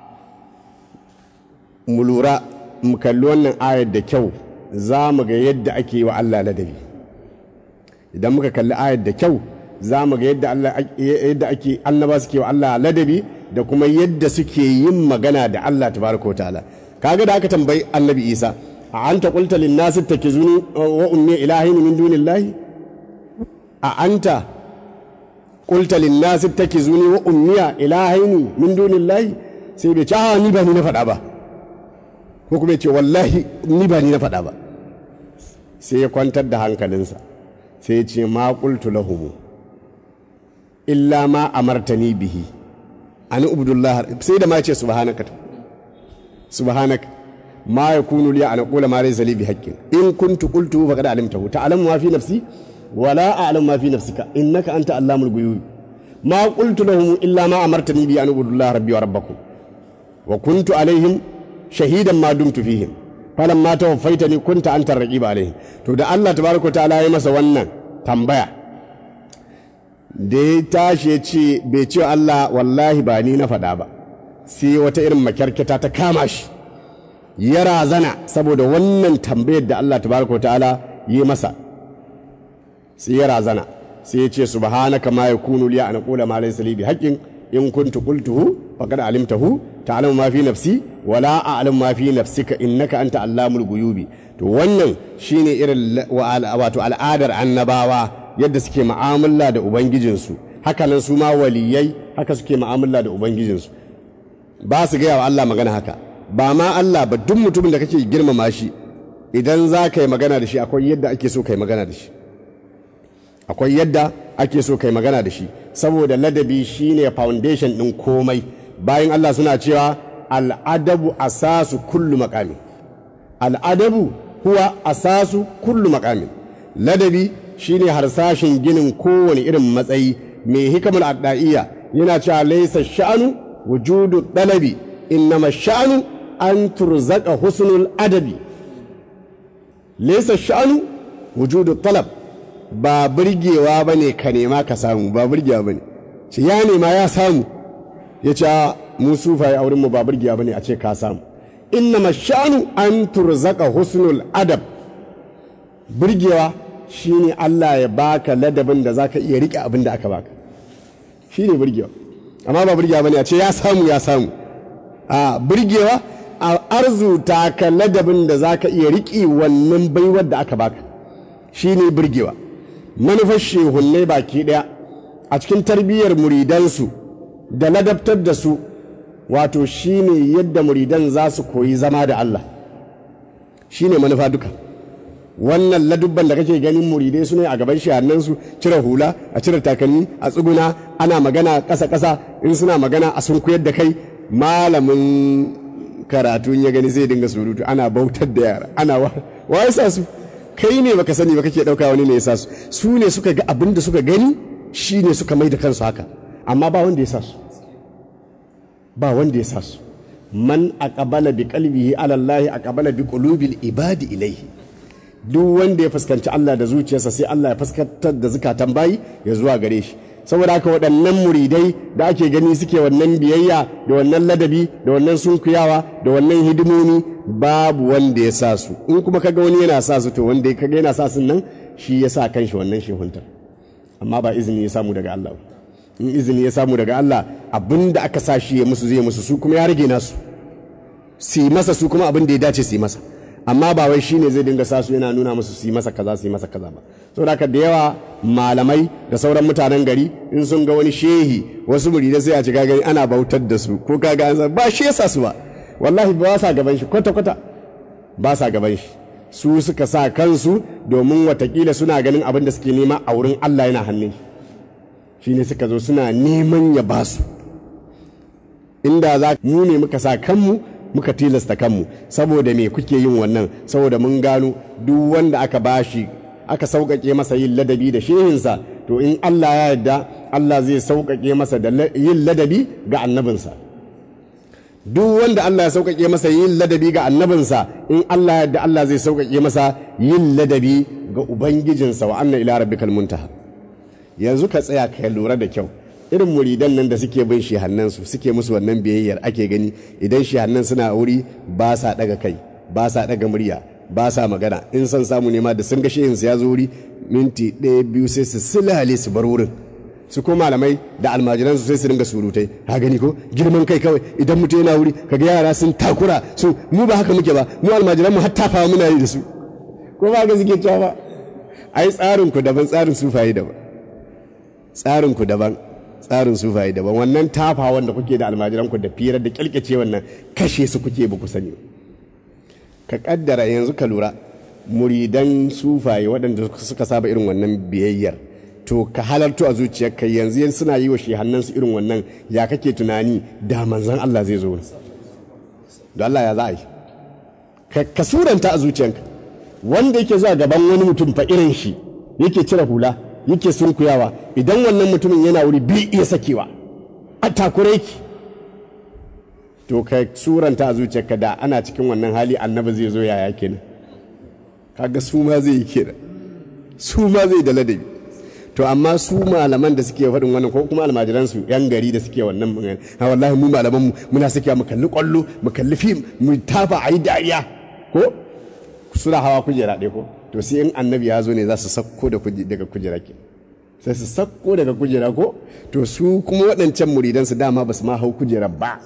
ملورا مكلون آية دكو زامغ يد أكي وعلا لدبي idan muka kalli ayar da kyau za mu ga yadda Allah yadda ake annaba suke wa Allah ladabi da kuma yadda suke yin magana da Allah tabaraka ta'ala kaga da aka tambayi annabi Isa a anta qulta lin nas takizuni wa ummi ilahin min dunillahi a anta qulta lin nas takizuni wa ummi ilahin min dunillahi sai bai ce a ni ba ni na faɗa ba ko kuma ya ce wallahi ni ba ni na faɗa ba sai ya kwantar da hankalinsa sai ce ma qultu lahum illa ma amartani bihi an ubudullah sai da ma ce subhanaka subhanaka ma yakunu li an aqula ma laysa li bihaqqin in kuntu qultu faqad alimtahu ta'lamu ma fi nafsi wa la a'lamu ma fi nafsika innaka anta allamul ghuyub ma qultu lahum illa ma amartani bi an ubudullah rabbi wa rabbakum wa kuntu alaihim shahidan ma dumtu fihim falan ma tawaffaitani kunta anta raqiba alaihim to da Allah tabaraka ta'ala ya masa wannan tambaya da ya tashi ya ce bai ce Allah wallahi ba ni na faɗa ba sai wata irin makyarketa ta kama shi ya razana saboda wannan tambayar da Allah tabaraka ta'ala yi masa sai ya razana sai ya ce subhanaka ma yakunu li an aqula ma laysa li bihaqqin in kuntu qultuhu faqad alimtahu ta'lamu ma fi nafsi wa la a'lamu ma fi nafsika innaka anta allamul ghuyubi to wannan shine irin wato al'adar annabawa yadda suke mu'amala da ubangijinsu haka nan su ma waliyai haka suke mu'amala da ubangijinsu ba su gaya wa Allah magana haka ba ma Allah ba duk mutumin da kake girmama shi idan za ka yi magana da shi akwai yadda ake so ka yi magana da shi akwai yadda ake so ka yi magana da shi saboda ladabi shine foundation ɗin komai bayan Allah suna cewa al'adabu asasu kullu makami al'adabu huwa asasu kullu makamin ladabi shine harsashin ginin kowane irin matsayi mai hikamar adda'iyya yana cewa laisa sha'anu wujudu dalabi innama sha'anu an turzaka husnul adabi laisa sha'anu wujudu talab ba burgewa bane ka nema ka samu ba burgewa bane ce ya nema ya samu ya ce mu sufaye a wurin mu ba burgewa bane a ce ka samu innama sha'anu an turzaka husnul adab burgewa shine Allah ya baka ladabin da zaka iya rike abin da aka baka shine burgewa amma ba burgewa bane a ce ya samu ya samu a burgewa a arzuta ka ladabin da zaka iya rike wannan baiwar da aka baka shine burgewa manufar shehunnai baki daya a cikin tarbiyyar muridansu da ladabtar da su wato shine yadda muridan za su koyi zama da Allah shine manufa duka wannan ladubban da kake ganin muridai su ne a gaban shahannan su cire hula a cire takalmi a tsuguna ana magana ƙasa ƙasa in suna magana a sun koyar da kai malamin karatu ya gani zai dinga surutu ana bautar da yara ana wa wa ya sa su kai ne baka sani ba kake ɗauka wani ne ya sa su su ne suka ga abin da suka gani shi ne suka mai da kansu haka amma ba wanda ya sa su ba wanda ya sa su man aqbala bi qalbihi ala Allah aqbala bi qulubil ibadi ilayhi duk wanda ya fuskanci Allah da zuciyarsa sai Allah ya fuskantar da zukatan bayi ya zuwa gare shi saboda haka waɗannan muridai da ake gani suke wannan biyayya da wannan ladabi da wannan sunkuyawa da wannan hidimomi babu wanda ya sa su in kuma kaga wani yana sa su to wanda kaga yana sa su nan shi ya sa kanshi wannan shehuntar amma ba izini ya samu daga Allah in izini ya samu daga Allah abinda aka sa shi ya musu zai musu su kuma ya rage nasu su yi masa su kuma abin da ya dace su yi masa amma ba wai shine zai dinga sa su yana nuna musu su yi masa kaza su yi masa kaza ba saboda haka da yawa malamai da sauran mutanen gari in sun ga wani shehi wasu muridai sai a ci gani ana bautar da su ko kaga an ba shi yasa su ba wallahi ba sa gaban shi kwata kwata ba sa gaban shi su suka sa kansu domin watakila suna ganin abin da suke nema a wurin Allah yana hannun shi ne suka zo suna neman ya ba su inda za mu ne muka sa kanmu muka tilasta kanmu saboda me kuke yin wannan saboda mun gano duk wanda aka bashi aka sauƙaƙe masa yin ladabi da shehinsa to in Allah ya yarda Allah zai sauƙaƙe masa da yin ladabi ga annabinsa duk wanda Allah ya sauƙaƙe masa yin ladabi ga annabinsa in Allah ya yarda Allah zai sauƙaƙe masa yin ladabi ga ubangijinsa wa anna ila rabbikal muntaha yanzu ka tsaya ka lura da kyau irin muridan nan da suke bin shehannansu suke musu wannan biyayyar ake gani idan shehannan suna wuri ba sa daga kai ba sa daga murya ba sa magana in son samu nema da sun ga shehinsu ya zo wuri minti ɗaya biyu sai su silale su bar wurin su ko malamai da almajiransu sai su dinga surutai ha gani ko girman kai kawai idan mutum yana wuri kaga yara sun takura su mu ba haka muke ba mu almajiran mu hatta fa muna yi da su ko ba ga suke cewa ba ai tsarin ku daban tsarin sufaye daban tsarin ku daban tsarin sufaye daban wannan tafa wanda kuke da almajiranku da firar da kyalkyace wannan kashe su kuke ba ku sani ka kaddara yanzu ka lura muridan sufaye waɗanda suka saba irin wannan biyayyar to ka halartu a zuciyarka yanzu yan suna yi wa shehannansu irin wannan ya kake tunani da manzan Allah zai zo da Allah ya za a yi ka suranta a zuciyarka wanda yake zuwa gaban wani mutum fa irin shi yake cire hula yake sunkuyawa idan wannan mutumin yana wuri bi iya sakewa a takure ki to ka suranta a zuciyarka da ana cikin wannan hali annabi zai zo yaya kenan kaga su ma zai yi kenan su ma zai da ladabi to amma su malaman da suke faɗin wannan ko kuma almajiransu yan gari da suke wannan magana ha wallahi mu malaman mu muna sakewa mu kalli kwallo mu kalli fim mu tafa a yi dariya ko suna hawa kujera ɗaya ko to sai in annabi ya zo ne za su sakko daga kujera ke sai su sakko daga kujera ko to su kuma waɗancan muridansu dama ba su ma hau kujera ba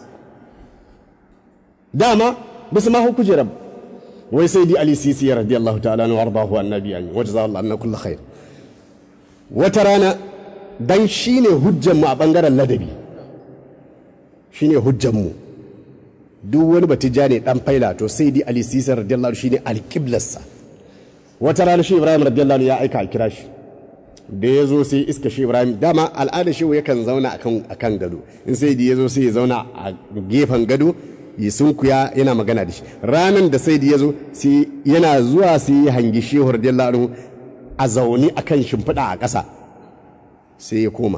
dama ba su ma hau kujera ba wai sai di ali sisi ya radiyallahu ta'ala na wardahu annabi an wata za Allah kullu khair wata rana dan shine hujjan mu a bangaren ladabi shine hujjan mu duk wani batija ne dan faila to sai di ali sisi radiyallahu shine alqiblarsa wata rana shi ibrahim radiyallahu ya aika a kira shi da ya zo sai iska shi ibrahim dama al'adar shi yakan zauna a kan gado in sai da ya zo sai ya zauna a gefen gado ya sunkuya yana magana da shi ranan da sai da ya zo sai yana zuwa sai ya hangi shehu radiyallahu a zaune a kan shimfiɗa a ƙasa sai ya koma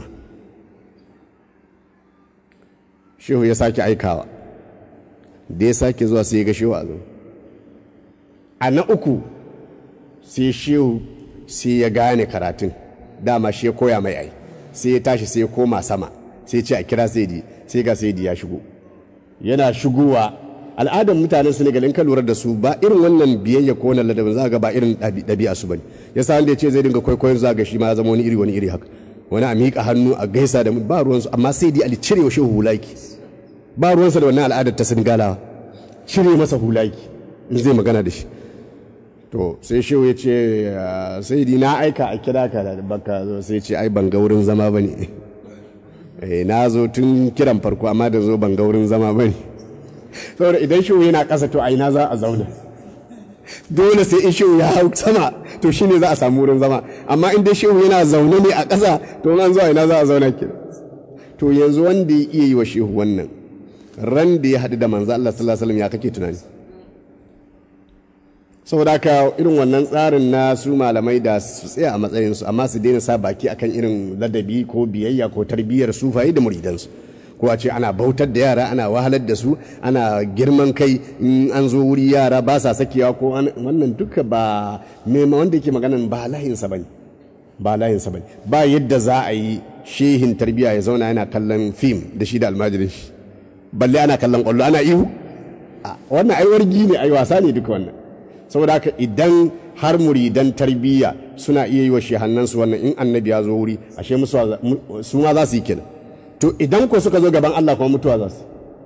shehu ya sake aikawa da ya sake zuwa sai ya ga shehu a zaune a na uku sai shehu sai ya gane karatun dama shi ya koya mai ai sai ya tashi sai ya koma sama sai ce a kira saidi sai ga saidi ya shigo yana shigowa al'adar mutanen senegal in ka lura da su ba irin wannan biyayya ko wannan ladabin za ga ba irin ɗabi'a su bane yasa wanda ya ce zai dinga kwaikwayon za ga shi ma ya zama wani iri wani iri haka wani a miƙa hannu a gaisa da ba ruwansu amma sai dai ali cire wa shehu hulaki ba ruwansa da wannan al'adar ta senegalawa cire masa hulaki in zai magana da shi to sai shehu ya ce sai di na aika a kira ka da baka zo sai ce ai ban ga wurin zama bane eh na zo tun kiran farko amma da zo ban ga wurin zama bane saboda idan shehu yana ƙasa to ai na za a zauna dole sai in shehu ya hau sama to shine za a samu wurin zama amma in dai shehu yana zaune ne a ƙasa to an zuwa ina za a zauna ke to yanzu wanda ya iya yi wa shehu wannan ran da ya haɗu da manzo Allah sallallahu alaihi wasallam ya kake tunani saboda haka irin wannan tsarin na su malamai da su tsaya a matsayinsu amma su daina sa baki akan irin ladabi ko biyayya ko tarbiyyar sufaye da muridansu ko a ce ana bautar da yara ana wahalar da su ana girman kai in an zo wuri yara ba sa sakewa ko wannan duka ba mema wanda yake maganan ba layinsa bane ba layinsa bane ba yadda za a yi shehin tarbiyya ya zauna yana kallon fim da shi da almajirin shi balle ana kallon kwallo ana ihu wannan ai wargi ne ai wasa ne duka wannan saboda haka idan har muridan tarbiyya suna iya yi wa shehannansu wannan in annabi ya zo wuri ashe su ma za su yi kenan to idan ko suka zo gaban Allah kuma mutuwa za su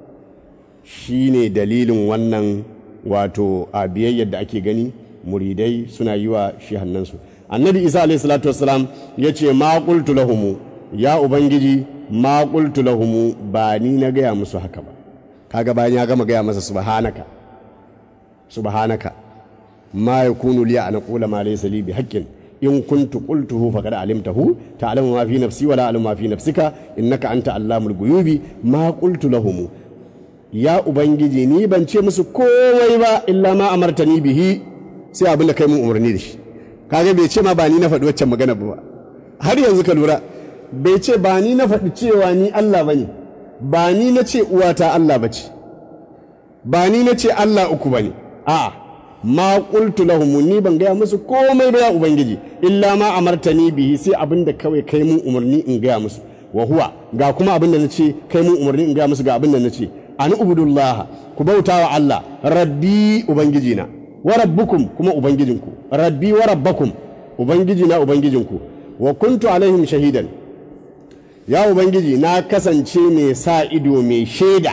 shi ne dalilin wannan wato a biyayyar da ake gani muridai suna yi wa shehannansu annabi isa alaihi salatu wassalam ya ce ma qultu lahumu ya ubangiji ma qultu lahumu ba ni na gaya musu haka ba kaga bayan ya gama gaya masa subhanaka subhanaka ma yakunu li an aqula ma laysa li bihaqqin in kuntu qultuhu faqad alimtahu ta'lamu ma fi nafsi wa la a'lamu ma fi nafsika innaka anta allamul ghuyubi ma qultu lahum ya ubangiji ni ban ce musu komai ba illa ma amartani bihi sai abin da kai mun umarni da shi kaga bai ce ma ba ni na faɗi waccan magana ba har yanzu ka lura bai ce ba ni na faɗi cewa ni Allah bane ba ni na ce uwata Allah bace ba ni na ce Allah uku bane a'a ma qultu lahum ni ban gaya musu komai ba ya ubangiji illa ma amartani bihi sai abin da kawai kai mun umarni in gaya musu wa huwa ga kuma abin da nace kai mun umarni in gaya musu ga abin da nace an ubudullah ku bautawa Allah rabbi ubangijina wa rabbukum kuma ubangijinku rabbi wa rabbakum ubangijina ubangijinku wa kuntu alaihim shahidan ya ubangiji na kasance mai sa ido mai shaida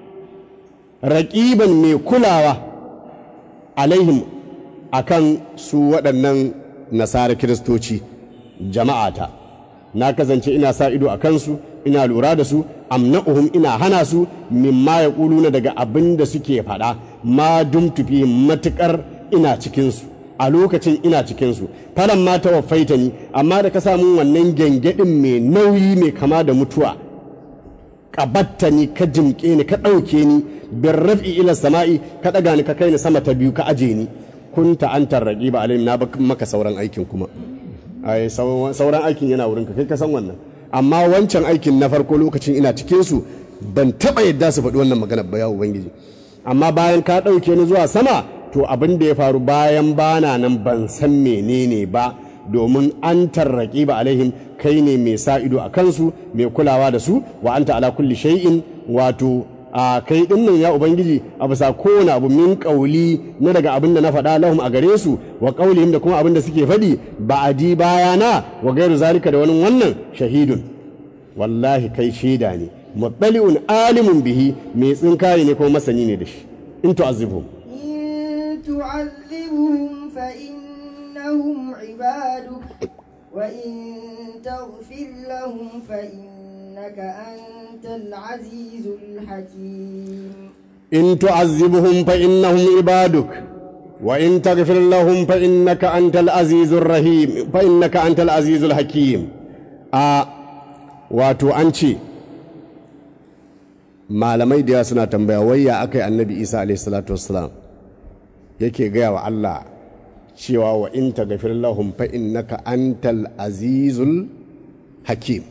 raƙiban mai kulawa alaihim akan su waɗannan nasara kiristoci jama'ata na kasance ina sa ido a kansu ina lura da su amna'uhum ina hana su mimma ya na daga abin da suke faɗa ma dumtufi matuƙar ina cikinsu a lokacin ina cikinsu falan ma ta wafaita ni amma da ka samu wannan gyangyaɗin mai nauyi mai kama da mutuwa ƙabatta ni ka jimƙe ni ka ɗauke ni bin raf'i ila sama'i ka ɗaga ni ka kai ni sama ta biyu ka aje ni kunta an tarraƙi ba alayhim na maka sauran aikin kuma ai sauran aikin yana wurin ka kai ka san wannan amma wancan aikin na farko lokacin ina cikin su ban taɓa yadda su faɗi wannan magana ba ya ubangiji amma bayan ka ɗauke ni zuwa sama to abin da ya faru bayan bana nan ban san menene ba domin an tarraƙi ba alaihim kai ne mai sa ido a kansu mai kulawa da su wa anta ala kulli shay'in wato a kai din nan ya ubangiji a bisa kowane abu min kauli na daga abin da na faɗa lahum a gare su wa kaulihim da kuma abin da suke faɗi ba'adi bayana wa gairu zalika da wani wannan shahidun wallahi kai shaida ne muttali'un alimun bihi mai tsinkaye ne kuma masani ne da shi in tu'azibhum إن تعذبهم فإنهم عبادك وإن تغفر لهم فإنك أنت العزيز الحكيم إن تعذبهم فإنهم عبادك وإن تغفر لهم فإنك أنت العزيز الرحيم فإنك أنت العزيز الحكيم آه واتو أنشي malamai da yawa suna tambaya wayya aka yi annabi isa alaihi salatu wassalam yake gaya wa allah cewa wa in taghfir lahum fa innaka antal azizul hakim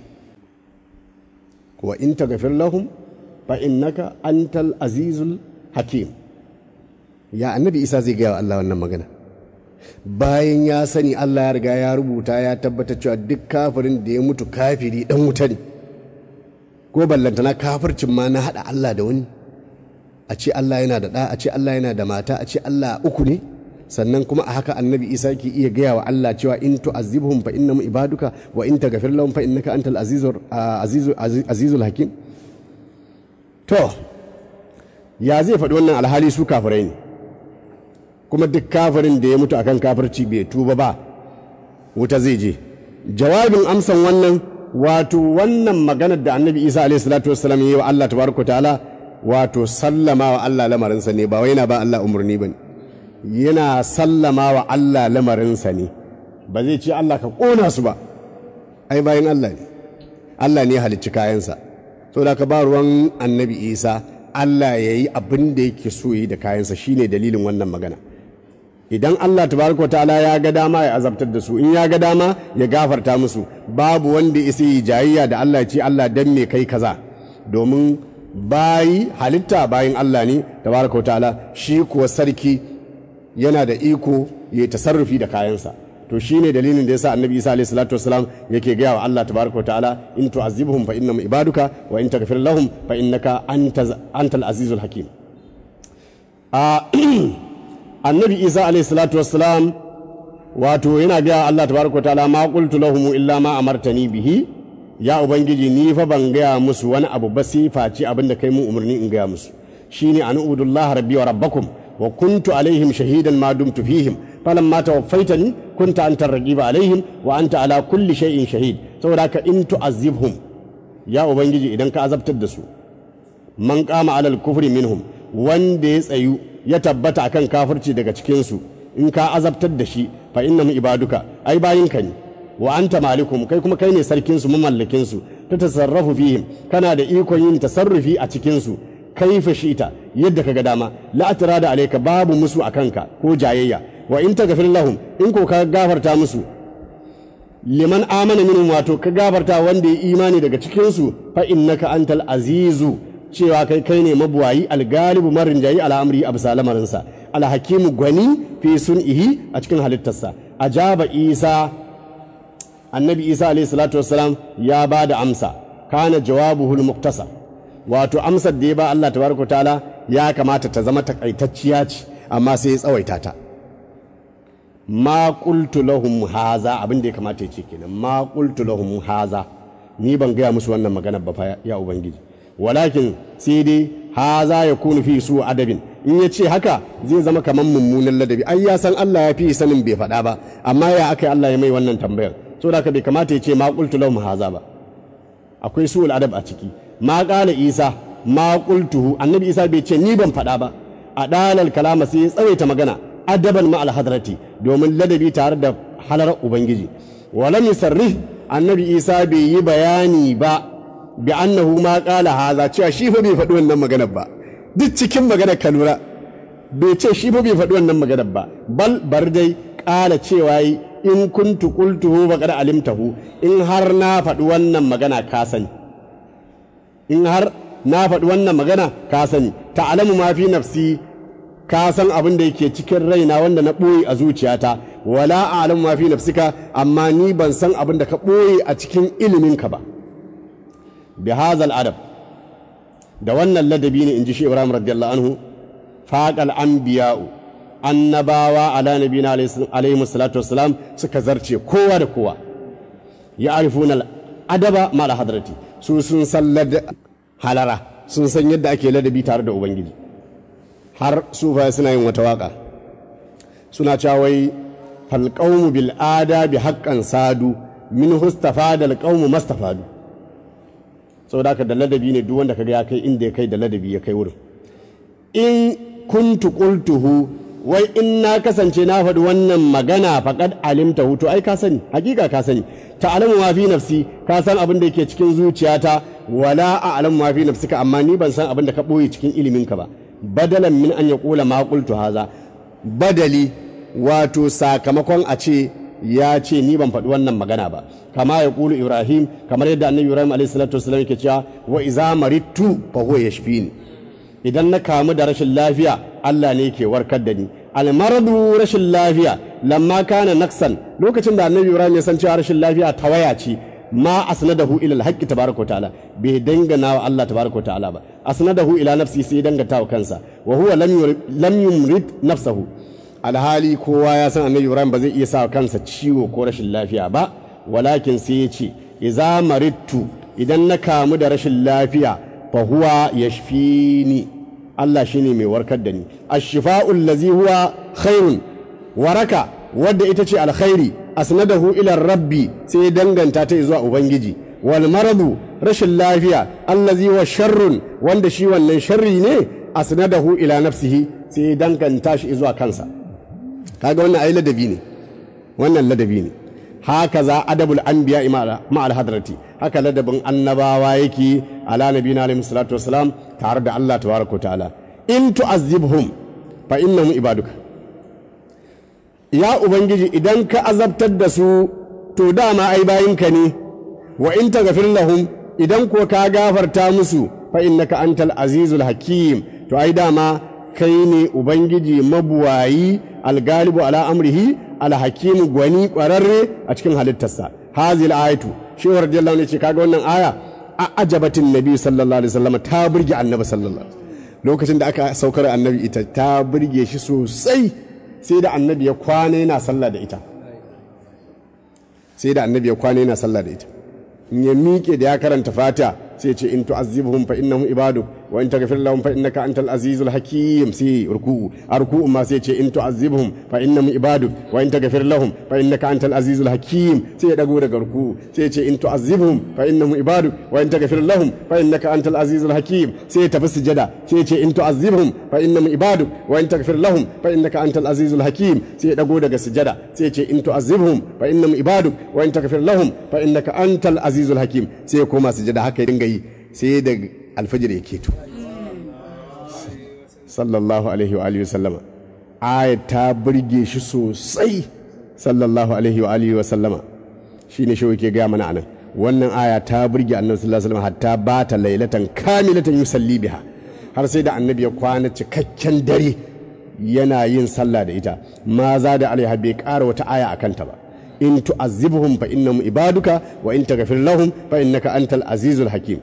wa in taghfir lahum fa innaka antal azizul hakim ya annabi isa zai gaya wa allah wannan magana bayan ya sani allah ya riga ya rubuta ya tabbatar cewa duk kafirin da ya mutu kafiri dan wuta ne ko ballantana kafircin ma na haɗa Allah da wani a ce Allah yana da ɗa a ce Allah yana da mata a ce Allah uku ne sannan kuma a haka annabi isa ke iya gaya wa Allah cewa in tu'azzibhum fa innahum ibaduka wa in taghfir lahum fa innaka antal azizur azizul azizul hakim to ya zai faɗi wannan alhali su kafirai ne kuma duk kafirin da ya mutu akan kafirci bai tuba ba wuta zai je jawabin amsan wannan wato wannan maganar da annabi isa alaihi salatu wassalam yi wa Allah tabaraka ta'ala wato sallama wa Allah lamarinsa ne ba wai yana ba Allah umarni bane yana sallama wa Allah lamarinsa ne ba zai ce Allah ka ƙona su ba ai bayan Allah ne Allah ne halicci kayansa saboda ka ba ruwan annabi isa Allah ya yi abin da yake so yi da kayansa shine dalilin wannan magana idan Allah tabaraka ta'ala ya ga dama ya azabtar da su in ya ga dama ya gafarta musu babu wanda isa yi jayayya da Allah ya ce Allah dan me kai kaza domin bayi halitta bayin Allah ne tabaraka ta'ala shi kuwa sarki yana da iko ya tasarrufi da kayansa to shine dalilin da yasa annabi Isa alaihi salatu wasalam yake gaya wa Allah tabaraka ta'ala in tu'azibhum fa innahum ibaduka wa in taghfir lahum fa innaka antal azizul hakim a annabi isa alayhi salatu wassalam wato yana gaya Allah tabaraka ta'ala ma qultu lahum illa ma amartani bihi ya ubangiji ni fa ban gaya musu wani abu ba sai face abin da kai mun umarni in gaya musu shine an ubudullah rabbi wa rabbakum wa kuntu alaihim shahidan ma dumtu fihim falamma tawaffaitani kunta anta raqiba alaihim wa anta ala kulli shay'in shahid saboda ka in tu'azzibhum ya ubangiji idan ka azabtar da su man qama alal kufri minhum wanda ya tsayu ya tabbata akan kafirci daga cikinsu in ka azabtar da shi fa innahum ibaduka ai bayinka ne wa anta malikum kai kuma kai ne sarkin su mamallakin su ta tasarrafu fihim kana da ikon yin tasarrufi a cikin su kaifa shita yadda kaga dama la da alayka babu musu akanka ko jayayya wa in taghfir lahum in ko ka gafarta musu liman amana minhum wato ka gafarta wanda ya imani daga cikin su fa innaka antal azizu cewa kai kai ne mabuwayi algalibu marin jayi al'amri a bisa lamarinsa alhakimu gwani fi sun'ihi a cikin halittarsa ajaba isa annabi isa alayhi salatu wassalam ya ba da amsa kana jawabuhul muktasa wato amsar da ya ba Allah tabaraka ta'ala ya kamata ta zama takaitacciya ce amma sai ya tsawaita ta ma qultu lahum haza abin da ya kamata ya ce kenan ma qultu lahum haza ni ban gaya musu wannan magana ba fa ya ubangiji walakin sai dai haza ya kunu fi su adabin in ya ce haka zai zama kamar mummunan ladabi ai ya san Allah ya fi sanin bai faɗa ba amma ya aka Allah ya mai wannan tambayar so da bai kamata ya ce ma qultu lahum haza ba akwai su adab a ciki ma qala isa ma qultuhu annabi isa bai ce ni ban faɗa ba a dalal kalama sai ya tsawaita magana adaban ma alhadrati domin ladabi tare da halar ubangiji walam yusarrih annabi isa bai yi bayani ba bi annahu ma qala haza cewa shi fa bai faɗi wannan maganar ba duk cikin maganar ka lura bai ce shi fa bai faɗi wannan maganar ba bal bar dai ƙala cewa yi in kuntu qultuhu faqad alimtahu in har na faɗi wannan magana ka sani in har na faɗi wannan magana ka sani ta'lamu ma fi nafsi ka san abin da yake cikin raina wanda na ɓoye a zuciyata wala a'lamu ma fi nafsika amma ni ban san abin da ka ɓoye a cikin iliminka ba bi hazal adab da wannan ladabi ne in ji shi ibrahim radiyallahu anhu faqal anbiya'u annabawa ala nabiyina alaihi salatu wassalam suka zarce kowa da kowa ya arifuna adaba ma da hadrati su sun san halara sun san yadda ake ladabi tare da ubangiji har sufa suna yin wata waka suna cewa wai falqaumu bil adabi haqqan sadu min hustafa dal qaumu mastafadu saboda haka da ladabi ne duk wanda kaga ya kai inda ya kai da ladabi ya kai wurin in kuntu qultuhu wai in na kasance na faɗi wannan magana faqad alimta to ai ka sani hakika ka sani ta'lamu ma fi nafsi ka san abin da yake cikin zuciyata wala a'lamu ma fi nafsika amma ni ban san abin da ka boye cikin ilimin ka ba badalan min an yaqula ma qultu haza badali wato sakamakon a ce ya ce ni ban faɗi wannan magana ba kama ya ƙulu ibrahim kamar yadda annabi ibrahim alaihi salatu wasallam yake cewa wa iza marittu fa huwa yashfini idan na kamu da rashin lafiya Allah ne ke warkar da ni almaradu rashin lafiya lamma kana naksan lokacin da annabi ibrahim ya san cewa rashin lafiya tawaya ce ma asnadahu ila alhaqqi tabaraka ta'ala bai dangana wa Allah tabaraka ta'ala ba asnadahu ila nafsi sai danganta wa kansa wa huwa lam yumrid nafsahu alhali kowa ya san annabi ibrahim ba zai iya sa kansa ciwo ko rashin lafiya ba walakin sai ya ce iza marittu idan na kamu da rashin lafiya fa huwa yashfini Allah shine mai warkar da ni ash-shifa'u allazi huwa khairun waraka wadda ita ce alkhairi asnadahu ila rabbi sai danganta ta zuwa ubangiji wal maradu rashin lafiya allazi huwa sharrun wanda shi wannan sharri ne asnadahu ila nafsihi sai danganta shi zuwa kansa kaga wannan ai ladabi ne wannan ladabi ne haka za adabul anbiya ma al hadrati haka ladabin annabawa yake ala nabiyina alaihi salatu wassalam tare da Allah tabaraka ta'ala in tu'azzibhum fa innahum ibaduka ya ubangiji idan ka azabtar da su to dama ai bayinka ne wa in taghfir lahum idan ko ka gafarta musu fa innaka antal azizul hakim to ai dama kai ne ubangiji mabuwayi algalibu ala amrihi alhakim gwani kwararre a cikin halittarsa hazil ayatu shi wa radiyallahu ne ce kaga wannan aya a ajabatin nabi sallallahu alaihi wasallam ta burge annabi sallallahu alaihi lokacin da aka saukar annabi ita ta burge shi sosai sai da annabi ya kwana yana sallah da ita sai da annabi ya kwana yana sallah da ita in ya miƙe da ya karanta fata sai ce in tu'azzibhum fa innahum ibaduk wa in taghfir lahum fa innaka antal azizul hakim sai ruku'u a ruku'u ma sai ce in tu'azzibhum fa innahum ibaduk wa in taghfir lahum fa innaka antal azizul hakim sai ya dago daga ruku'u sai ce in tu'azzibhum fa innahum ibaduk wa in taghfir lahum fa innaka antal azizul hakim sai ya tafi sujada sai ce in tu'azzibhum fa innahum ibaduk wa in taghfir lahum fa innaka antal azizul hakim sai ya dago daga sujada sai ce in tu'azzibhum fa innahum ibaduk wa in taghfir lahum fa innaka antal azizul hakim sai ya koma sujada haka ya dinga yi sai da alfajir ya keto sallallahu alaihi wa alihi sallama ayat ta burge shi sosai sallallahu alaihi wa alihi wa sallama shine shi yake gaya mana anan wannan aya ta burge annabi sallallahu alaihi wasallam hatta ba ta lailatan kamilatan yusalli biha har sai da annabi ya kwana cikakken dare yana yin sallah da ita ma za da alaiha bai ƙara wata aya a kanta ba in tu'azzibhum fa innahum ibaduka wa in taghfir lahum fa innaka antal azizul hakim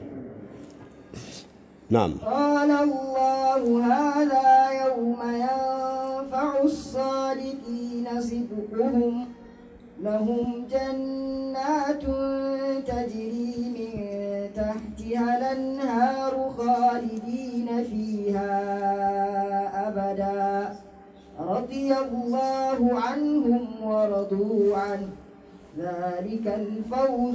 na'am قال الله هذا يوم ينفع الصادقين صدقهم لهم جنات تجري من تحتها الأنهار خالدين فيها أبدا رضي الله عنهم ورضوا عنه ذلك الفوز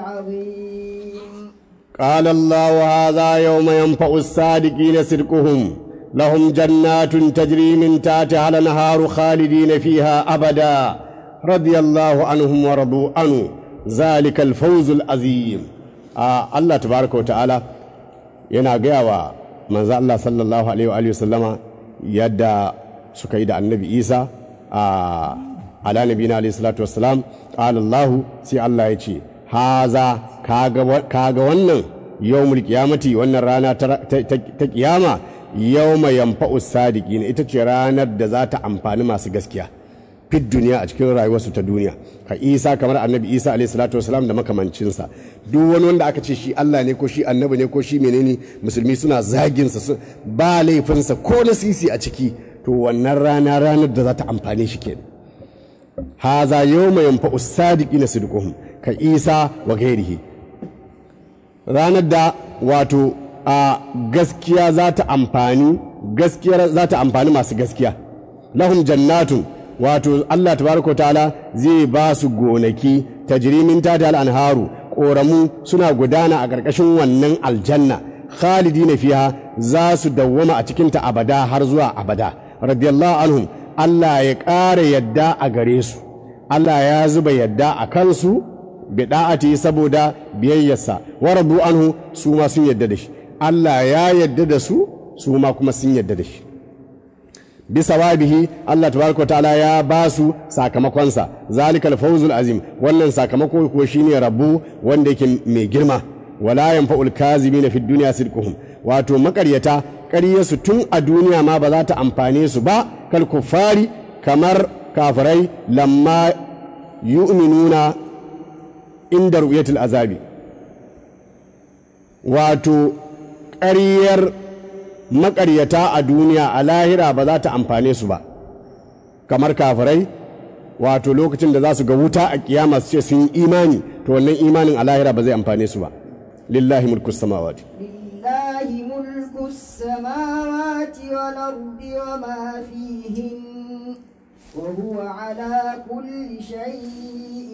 العظيم قال الله هذا يوم ينفع الصادقين صدقهم لهم جنات تجري من تحتها الانهار خالدين فيها ابدا رضي الله عنهم ورضوا عنه ذلك الفوز العظيم آه الله تبارك وتعالى yana gaya wa manzo Allah sallallahu alaihi wa alihi wasallama yadda suka yi da annabi Isa a ala nabiyina alaihi salatu wassalam qala Allah sai Allah ya ce haza kaga wannan yawmul qiyamati wannan rana ta kiyama yawma yanfa'u sadiqin ita ce ranar da za ta amfani masu gaskiya fit duniya a cikin rayuwarsu ta duniya ka isa kamar annabi isa alaihi salatu wasalam da makamancinsa duk wani wanda aka ce shi allah ne ko shi annabi ne ko shi menene musulmi suna zaginsa ba laifinsa ko na sisi a ciki to wannan rana ranar da za ta amfane shi kenan haza yawma yanfa'u sadiqina sidquhum ka isa wa gairihi ranar da wato a gaskiya za ta amfani gaskiyar za ta amfani masu gaskiya lahum jannatun wato Allah tabaraka ta'ala zai ba su gonaki tajrimin tata al-anharu koramu suna gudana a ƙarƙashin wannan aljanna khalidina fiha za su dawwama a cikinta abada har zuwa abada radiyallahu anhum Allah ya ƙara yadda a gare su Allah ya zuba yadda a kansu bida'ati saboda biyayyarsa wa rabu anhu su ma sun yadda da shi Allah ya yadda da su su ma kuma sun yadda da shi bisa wabihi Allah tabaraka wa ta'ala ya ba su sakamakonsa zalikal fawzul azim wannan sakamako ko shine rabu wanda yake mai girma wala yanfa'ul kazimina fid dunya sidquhum wato makaryata ƙaryarsu tun a duniya ma ba za ta amfane su ba kal kuffari kamar kafirai lamma yu'minuna inda ru'yatul azabi wato ƙaryar maƙaryata a duniya a lahira ba za ta amfane su ba kamar kafirai wato lokacin da za su ga wuta a kiyama su ce sun yi imani to wannan imanin a lahira ba zai amfane su ba lillahi mulku samawati لله ملك السماوات والأرض وما فيهن وهو على كل شيء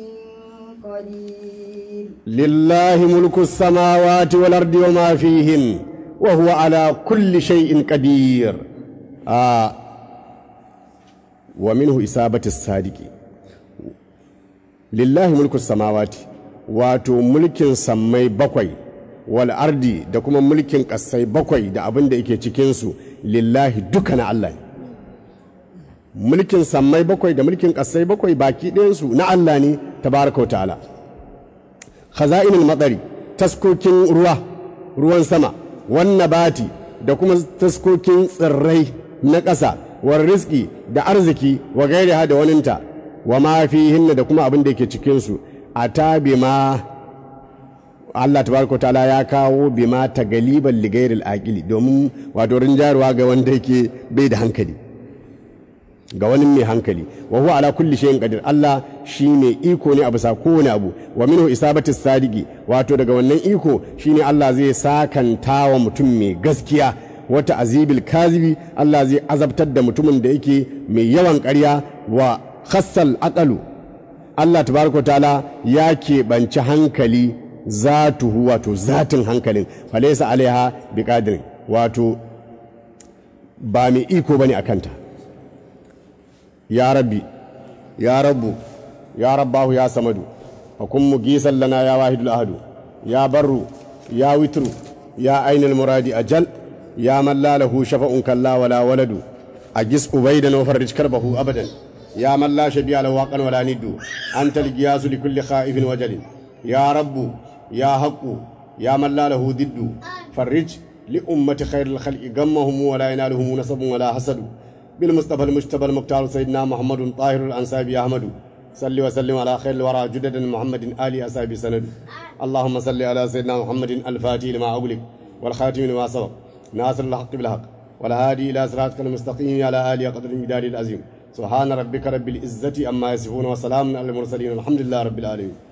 قدير لله ملك السماوات والأرض وما فيهن وهو على كل شيء قدير آه wa minhu isabatis sadiki lillahi mulku samawati wato mulkin sammai bakwai wal ardi da kuma mulkin ƙasai bakwai da abin da yake cikinsu lillahi duka na Allah mulkin sammai bakwai da mulkin ƙasai bakwai baki ɗayansu na Allah ne tabaraka ta'ala khaza'inul matsari taskokin ruwa ruwan sama wannan bati da kuma taskokin tsirrai na ƙasa war riski da arziki wa gairiha da waninta wa ma fihinna da kuma abin da yake cikinsu a tabi ma Allah tabaraka ta'ala ya kawo bima ta galiban ligairil aqili domin wato rinjarwa ga wanda yake bai da hankali ga wani mai hankali wa huwa ala kulli shay'in qadir Allah shine iko ne a bisa kowane abu wa minhu isabatis sadiqi wato daga wannan iko shine Allah zai sakanta wa mutum mai gaskiya wata azibil kazibi Allah zai azabtar da mutumin da yake mai yawan ƙarya wa khassal aqalu Allah tabaraka ta'ala ya keɓanci hankali zatuhu wato zatin hankalin falaisa alaiha biqadirin wato ba mai iko bane akanta ya rabbi ya rabbu ya rabbahu ya samadu fakun mugisan lana ya wahidul ahadu ya barru ya witru ya ainul muradi ajal ya man la lahu shafa'un kalla wala waladu agis ubaidan wa farrij karbahu abadan ya man la shabi'a lahu waqan wala niddu anta al-giyasu li kulli khaifin wajalin ya rabbu ya haqqu ya man la lahu diddu farrij li ummati khairil khalqi gammahum wala yanaluhum nasabun wala hasadu بالمصطفى المجتبى المختار سيدنا محمد طاهر الأنسابي أحمد صل وسلم على خير الورى جدد محمد آل أسابي سند اللهم صل على سيدنا محمد الفاتح لما أغلق والخاتم لما سبق ناصر الحق بالحق والهادي إلى صراطك المستقيم على آله قدر المدار العظيم سبحان ربك رب العزة أما يصفون وسلام على المرسلين الحمد لله رب العالمين